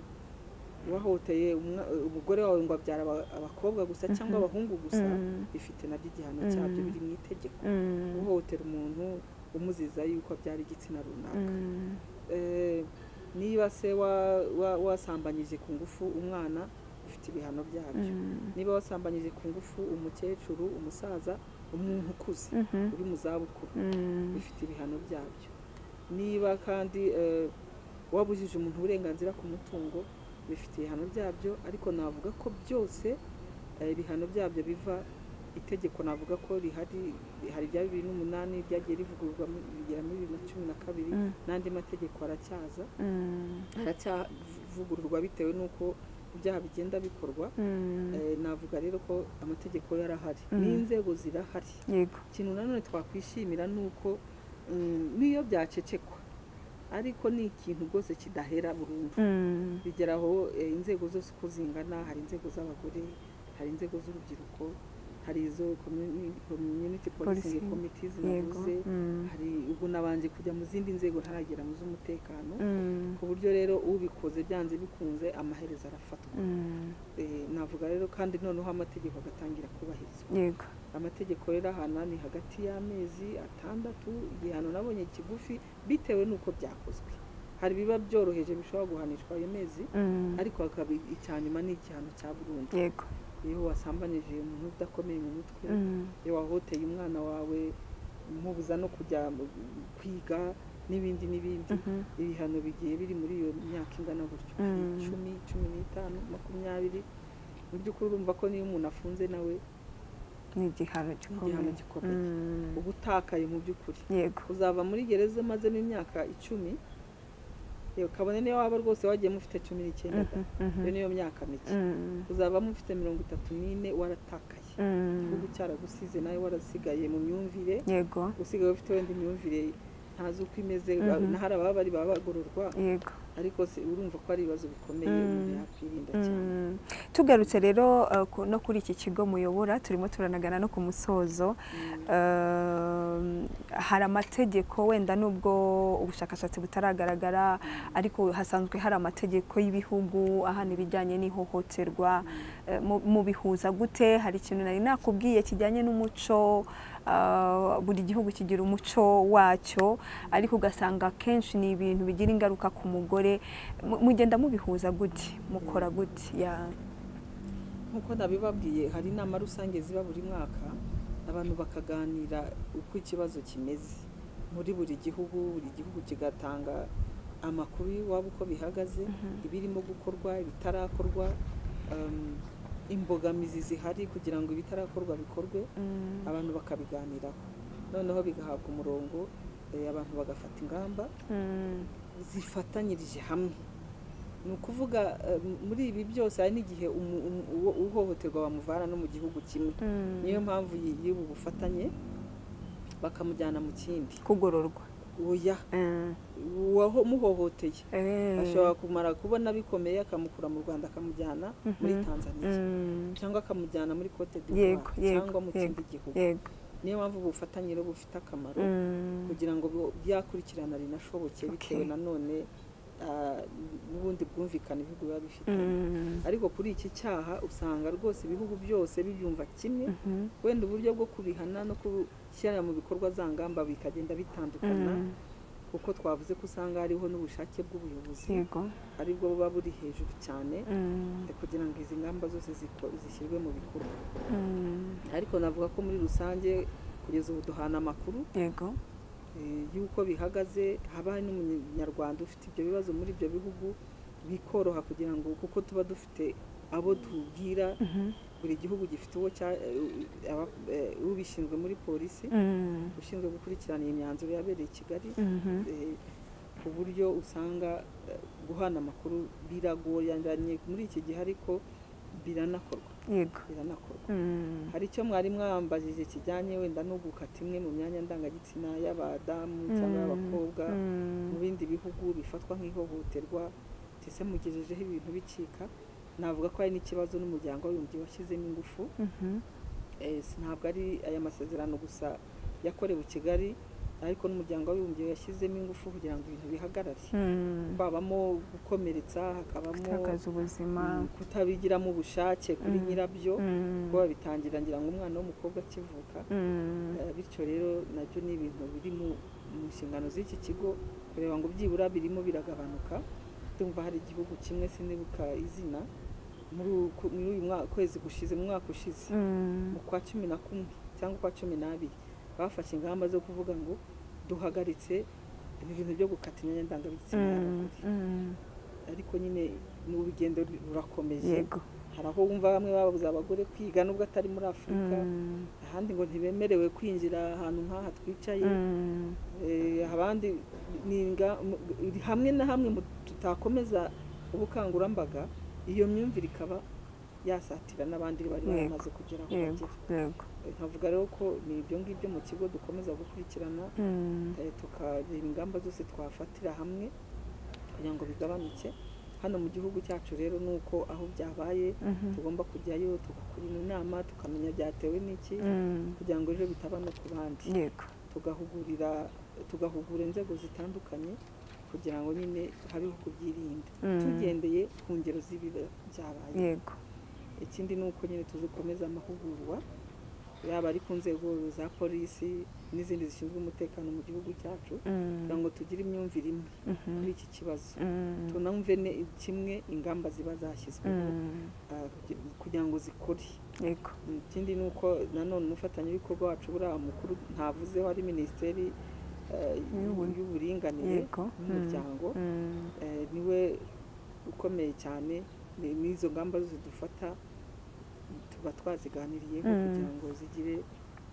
wahoteye umwa- eh, umugore wawe ngo abyara aba- abakobwa gusa cyangwa abahungu gusa Mm. bifite nabyo igihano Mm. cyabyo biri mu itegeko mm, guhohotera umuntu umuziza yuko abyara igitsina runaka mm. Eh, niba se wa- wa- wasambanyije ku ngufu umwana bifite ibihano byabyo niba wasambanyije ku ngufu umukecuru umusaza umuntu ukuze Mhm. uri mu zabukuru Mm. bifite ibihano byabyo niba kandi eh, wabujije umuntu uburenganzira ku mutungo bifite ibihano byabyo ariko navuga ko byose eh, ibihano byabyo biva itegeko navuga ko rihari hari rya bibiri n'umunani ryagiye rivugururwa mu- rigera muri bibiri na cumi na kabiri Mm. n'andi mategeko aracyaza Mm. aracyavugururwa bitewe n'uko ibyaha bigenda bikorwa Mm. Eh, navuga rero ko amategeko yarahari Mm. n'inzego zirahari yego ikintu nanone twakwishimira ni uko mm, n'iyo byacecekwa ariko ni ikintu rwose kidahera burundu Mm. bigera aho eh, inzego zose uko zingana hari inzego z'abagore hari inzego z'urubyiruko hari izo commu- community policing Policing. committees yego navuze Mm. hari ubu nabanje kujya mu zindi nzego ntaragera mu z'umutekano Mm. ku buryo rero ubikoze byanze bikunze amaherezo arafatwa Mm. Eh, navuga rero kandi noneho amategeko agatangira kubahirizwa yego amategeko rero ahana ni hagati y'amezi atandatu igihano nabonye kigufi bitewe n'uko byakozwe hari ibiba byoroheje bishobora guhanishwa ayo mezi Mm. ariko hakaba icya nyuma ni igihano cya burundu yego iyo wasambanyije umuntu udakomeye mu mutwe Mm. iyo wahoteye umwana wawe umubuza no kujya mu- kwiga n'ibindi n'ibindi Mhm. ibihano bigiye biri muri iyo myaka ingana gutyo hari Mm. icumi cumi n'itanu makumyabiri mu by'ukuri urumva ko niyo umuntu afunze nawe ni igihano gikomeye igihano gikomeye. Mm. uba utakaye mu by'ukuri yego uzava muri gereza umazemo imyaka icumi yewe kabone niyo waba rwose wagiye mufite cumi n'icyenda da iyo niyo myaka mike uzaba mufite mirongo itatu n'ine waratakaye igihugu cyaragusize nawe warasigaye mu myumvire yego usigaye ufite wenda imyumvire ntazi uko imeze Mhm. hari ababa bari baba bagororwa yego ariko se- urumva ko ari ibibazo bikomeye Mm. umuntu yakwirinda cyane Mm. tugarutse rero uh, ku- no kuri iki kigo muyobora turimo turanagana no ku musozo Um, hari amategeko wenda nubwo ubushakashatsi butaragaragara ariko hasanzwe hari amategeko y'ibihugu ahana ibijyanye n'ihohoterwa Eh, mu- mubihuza gute hari ikintu nari nakubwiye kijyanye n'umuco ah, buri gihugu kigira umuco wacyo ariko ugasanga akenshi ni ibintu bigira ingaruka ku mugore Mu- mugenda mubihuza gute mukora gute Ya- nk'uko nabibabwiye hari inama rusange ziba buri mwaka abantu bakaganira uko ikibazo kimeze muri buri gihugu buri gihugu kigatanga amakuru y'iwabo uko bihagaze ibirimo gukorwa ibitarakorwa um, imbogamizi zihari kugira ngo ibitarakorwa bikorwe Mm, abantu bakabiganiraho noneho bigahabwa umurongo eh, abantu bagafata ingamba mm, zifatanyirije hamwe ni ukuvuga eh, m- muri ibi byose hari n'igihe umu- umu- uwo- uhohoterwa bamuvana no mu gihugu kimwe mm. niyo mpamvu y- y'ubu bufatanye bakamujyana mu kindi kugororwa oya Mm, uwamuhohoteye eh. ashobora kumara kubona bikomeye akamukura mu rwanda akamujyana muri Mhm. tanzania Mm, cyangwa akamujyana muri cote yego d'ivoire yego cyangwa mu kindi yego gihugu yego niyo mpamvu ubufatanye rero bufite akamaro Mm, kugira ngo bu- byakurikirana rinashoboke Okay. bitewe nanone ah, n'ubundi bwumvikane ibihugu biba bifite mm, ariko kuri iki cyaha usanga rwose ibihugu byose bibyumva kimwe mhm, wenda uburyo bwo kubihana no gushyira mu bikorwa za ngamba bikagenda bitandukana mm, kuko twavuze ko usanga hariho n'ubushake bw'ubuyobozi yego aribwo buba buri hejuru cyane Mm, kugira ngo izi ngamba zose ziko- zishyirwe mu bikorwa mm, ariko navuga ko muri rusange kugeza ubu duhana amakuru yego eh, y'uko bihagaze haba hari n'umunyarwanda ufite ibyo bibazo muri ibyo bihugu bikoroha kugira ngo kuko tuba dufite abo tubwira Mhm, buri gihugu gifite uwo cya eh, aba- eh, ubishinzwe muri polisi mm, ushinzwe gukurikirana iyi myanzuro yabereye i kigali mhm, eh, ku buryo usanga eh, guhana amakuru biragoranye muri iki gihe ariko biranakorwa yego biranakorwa Mm, hari icyo mwari mwambajije kijyanye wenda no gukata imwe mu myanya ndangagitsina y'abadamu Mm, cyangwa y'abakobwa mu mm, bindi bihugu bifatwa nk'ihohoterwa ndetse mugejejeho ibintu bicika navuga ko hari n'ikibazo n'umuryango w'abibumbye washyizemo ingufu mhm, Eh, si- ntabwo ari aya masezerano gusa yakorewe i kigali ariko n'umuryango w'abibumbye yashyizemo ingufu kugira ngo ibintu bihagarare mm. twabamo gukomeretsa hakabamo gutakaza ubuzima mm, kutabigiramo ubushake kuri Mm. nyirabyo Mm, kuko babitangira ngira ngo umwana w'umukobwa akivuka mm, Eh, bityo rero nabyo ni ibintu biri mu mu nshingano z'iki kigo kureba ngo byibura birimo biragabanuka ndumva hari igihugu kimwe sinibuka izina muri uku- muri uyu mwa- kwezi gushize mu mwaka ushize mm, mu kwa cumi na kumwe cyangwa ukwa cumi n'abiri bafashe ingamba zo kuvuga ngo duhagaritse ibi bintu byo gukata imyanya ndangabitsina mm, y'abagore mm, ariko nyine ni urugendo rurakomeje yego hari aho wumva bamwe babuze abagore kwiga nubwo atari muri afurika Mm, ahandi ngo ntibemerewe kwinjira ahantu nk'aha twicaye mm, Eh, abandi ni inga- mu- iri hamwe na hamwe mu- tutakomeza ubukangurambaga iyo myumvire ikaba yasatira n'abandi bari Yego. baramaze kugera aho yego bagera yego nkavuga rero ko ni ibyo ngibyo mu kigo dukomeza gukurikirana Mm, eh, tukareba ingamba zose twafatira hamwe kugira ngo bigabanuke hano mu gihugu cyacu rero ni uko aho byabaye mhm, tugomba kujyayo tugakorana inama tukamenya byatewe n'iki mm, kugira ngo ejo bitaba no ku bandi yego tugahugurira tugahugura inzego zitandukanye kugira ngo nyine habeho kubyirinda Mm. tugendeye ku ngero z'ibiba byabaye yego ikindi ni uko nyine tuzikomeza amahugurwa yaba ari ku nzego za polisi n'izindi zishinzwe umutekano mu gihugu cyacu Mm, kugira ngo tugire imyumvire imwe mhm, kuri iki kibazo mm, tunumve ne- kimwe ingamba ziba zashyizweho mm, ah, kugi- kugira ngo zikore yego ikindi ni uko nanone umufatanyabikorwa wacu buriya mukuru ntavuzeho ari minisiteri eh, Y'ubu- y'uburinganire yego n'umuryango Mm, eh, niwe ukomeye cyane ni- n'izo ngamba zose dufata tuba twaziganiriyeho Mm. kugira ngo zigire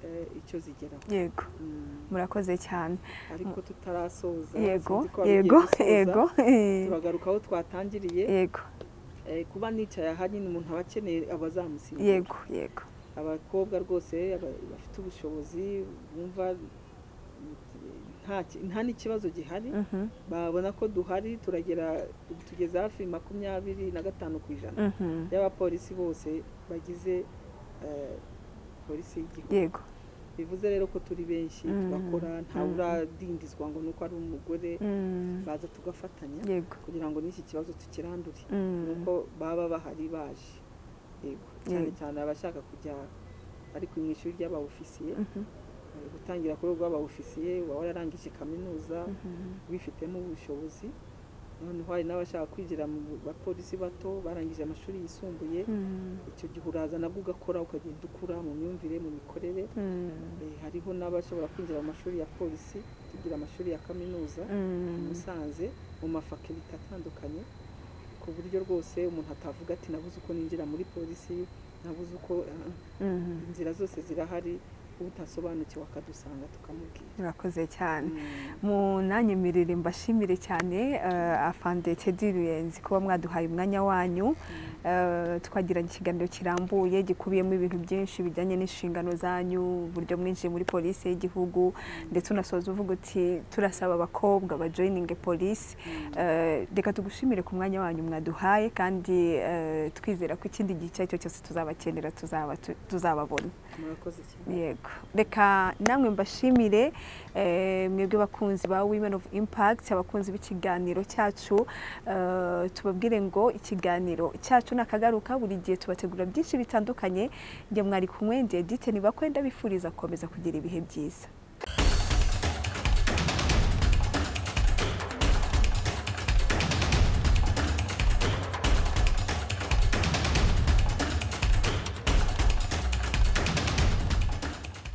eh, icyo zigeraho yego Mm, murakoze cyane ariko tutarasoza yego sinzi ko wari ugiye yego gusoza. yego eh, turagaruka aho twatangiriye yego Eh, kuba nicaye aha nyine umuntu aba akeneye abazamusimbura yego yego abakobwa rwose aba- bafite ubushobozi bumva nta ki- nta n'ikibazo gihari Mhm, babona ko duhari turagera tugeze hafi makumyabiri na gatanu ku ijana mhm, y'abapolisi bose bagize eh, polisi y'igihugu yego bivuze rero ko turi benshi Mhm. tugakora ntawe Mhm. uradindizwa ngo nuko ari umugore mm, baza tugafatanya yego kugira ngo n'iki kibazo tukirandure mm, nuko baba bahari baje yego cyane Yego. cyane abashaka kujya ariko mu ishuri ry'abawufisiye mhm, eh, gutangira kuri rw'abawufisiye uba wararangije kaminuza mhm, bifitemo ubushobozi noneho hari n'abashaka kwinjira mu bapolisi bato barangije amashuri yisumbuye mm, icyo gihe uraza nabwo ugakora ukagenda ukura mu myumvire mu mikorere mm, Eh, hariho n'abashobora kwinjira mu mashuri ya polisi tugira amashuri ya kaminuza mm, musanze mu mafakilite atandukanye ku buryo rwose umuntu atavuga ati nabuze uko ninjira muri polisi nabuze uko eh, mhm. inzira zose zirahari utasobanukiwe akadusanga tukamubwira murakoze cyane Mm. munanyemerere mbashimire cyane eh, afande tedi ruyenzi kuba mwaduhaye umwanya wanyu Eh, twagiranye ikiganiro kirambuye gikubiyemo ibintu byinshi bijyanye n'inshingano zanyu uburyo mwinjiye muri polisi y'igihugu ndetse unasoza uvuga uti turasaba abakobwa bajoyininge polisi Eh, reka tugushimire ku mwanya wanyu mwaduhaye kandi eh, twizera ko ikindi gihe icyo ari cyo cyose tuzabakenera tuzaba tuzababona murakoze cyane yego reka namwe mbashimire eh, mwebwe bakunzi ba women of impact abakunzi b'ikiganiro cyacu eh, tubabwire ngo ikiganiro cyacu nakagaruka buri gihe tubategura byinshi bitandukanye njye mwari kumwe ndi edite nibakwenda bifuriza gukomeza kugira ibihe byiza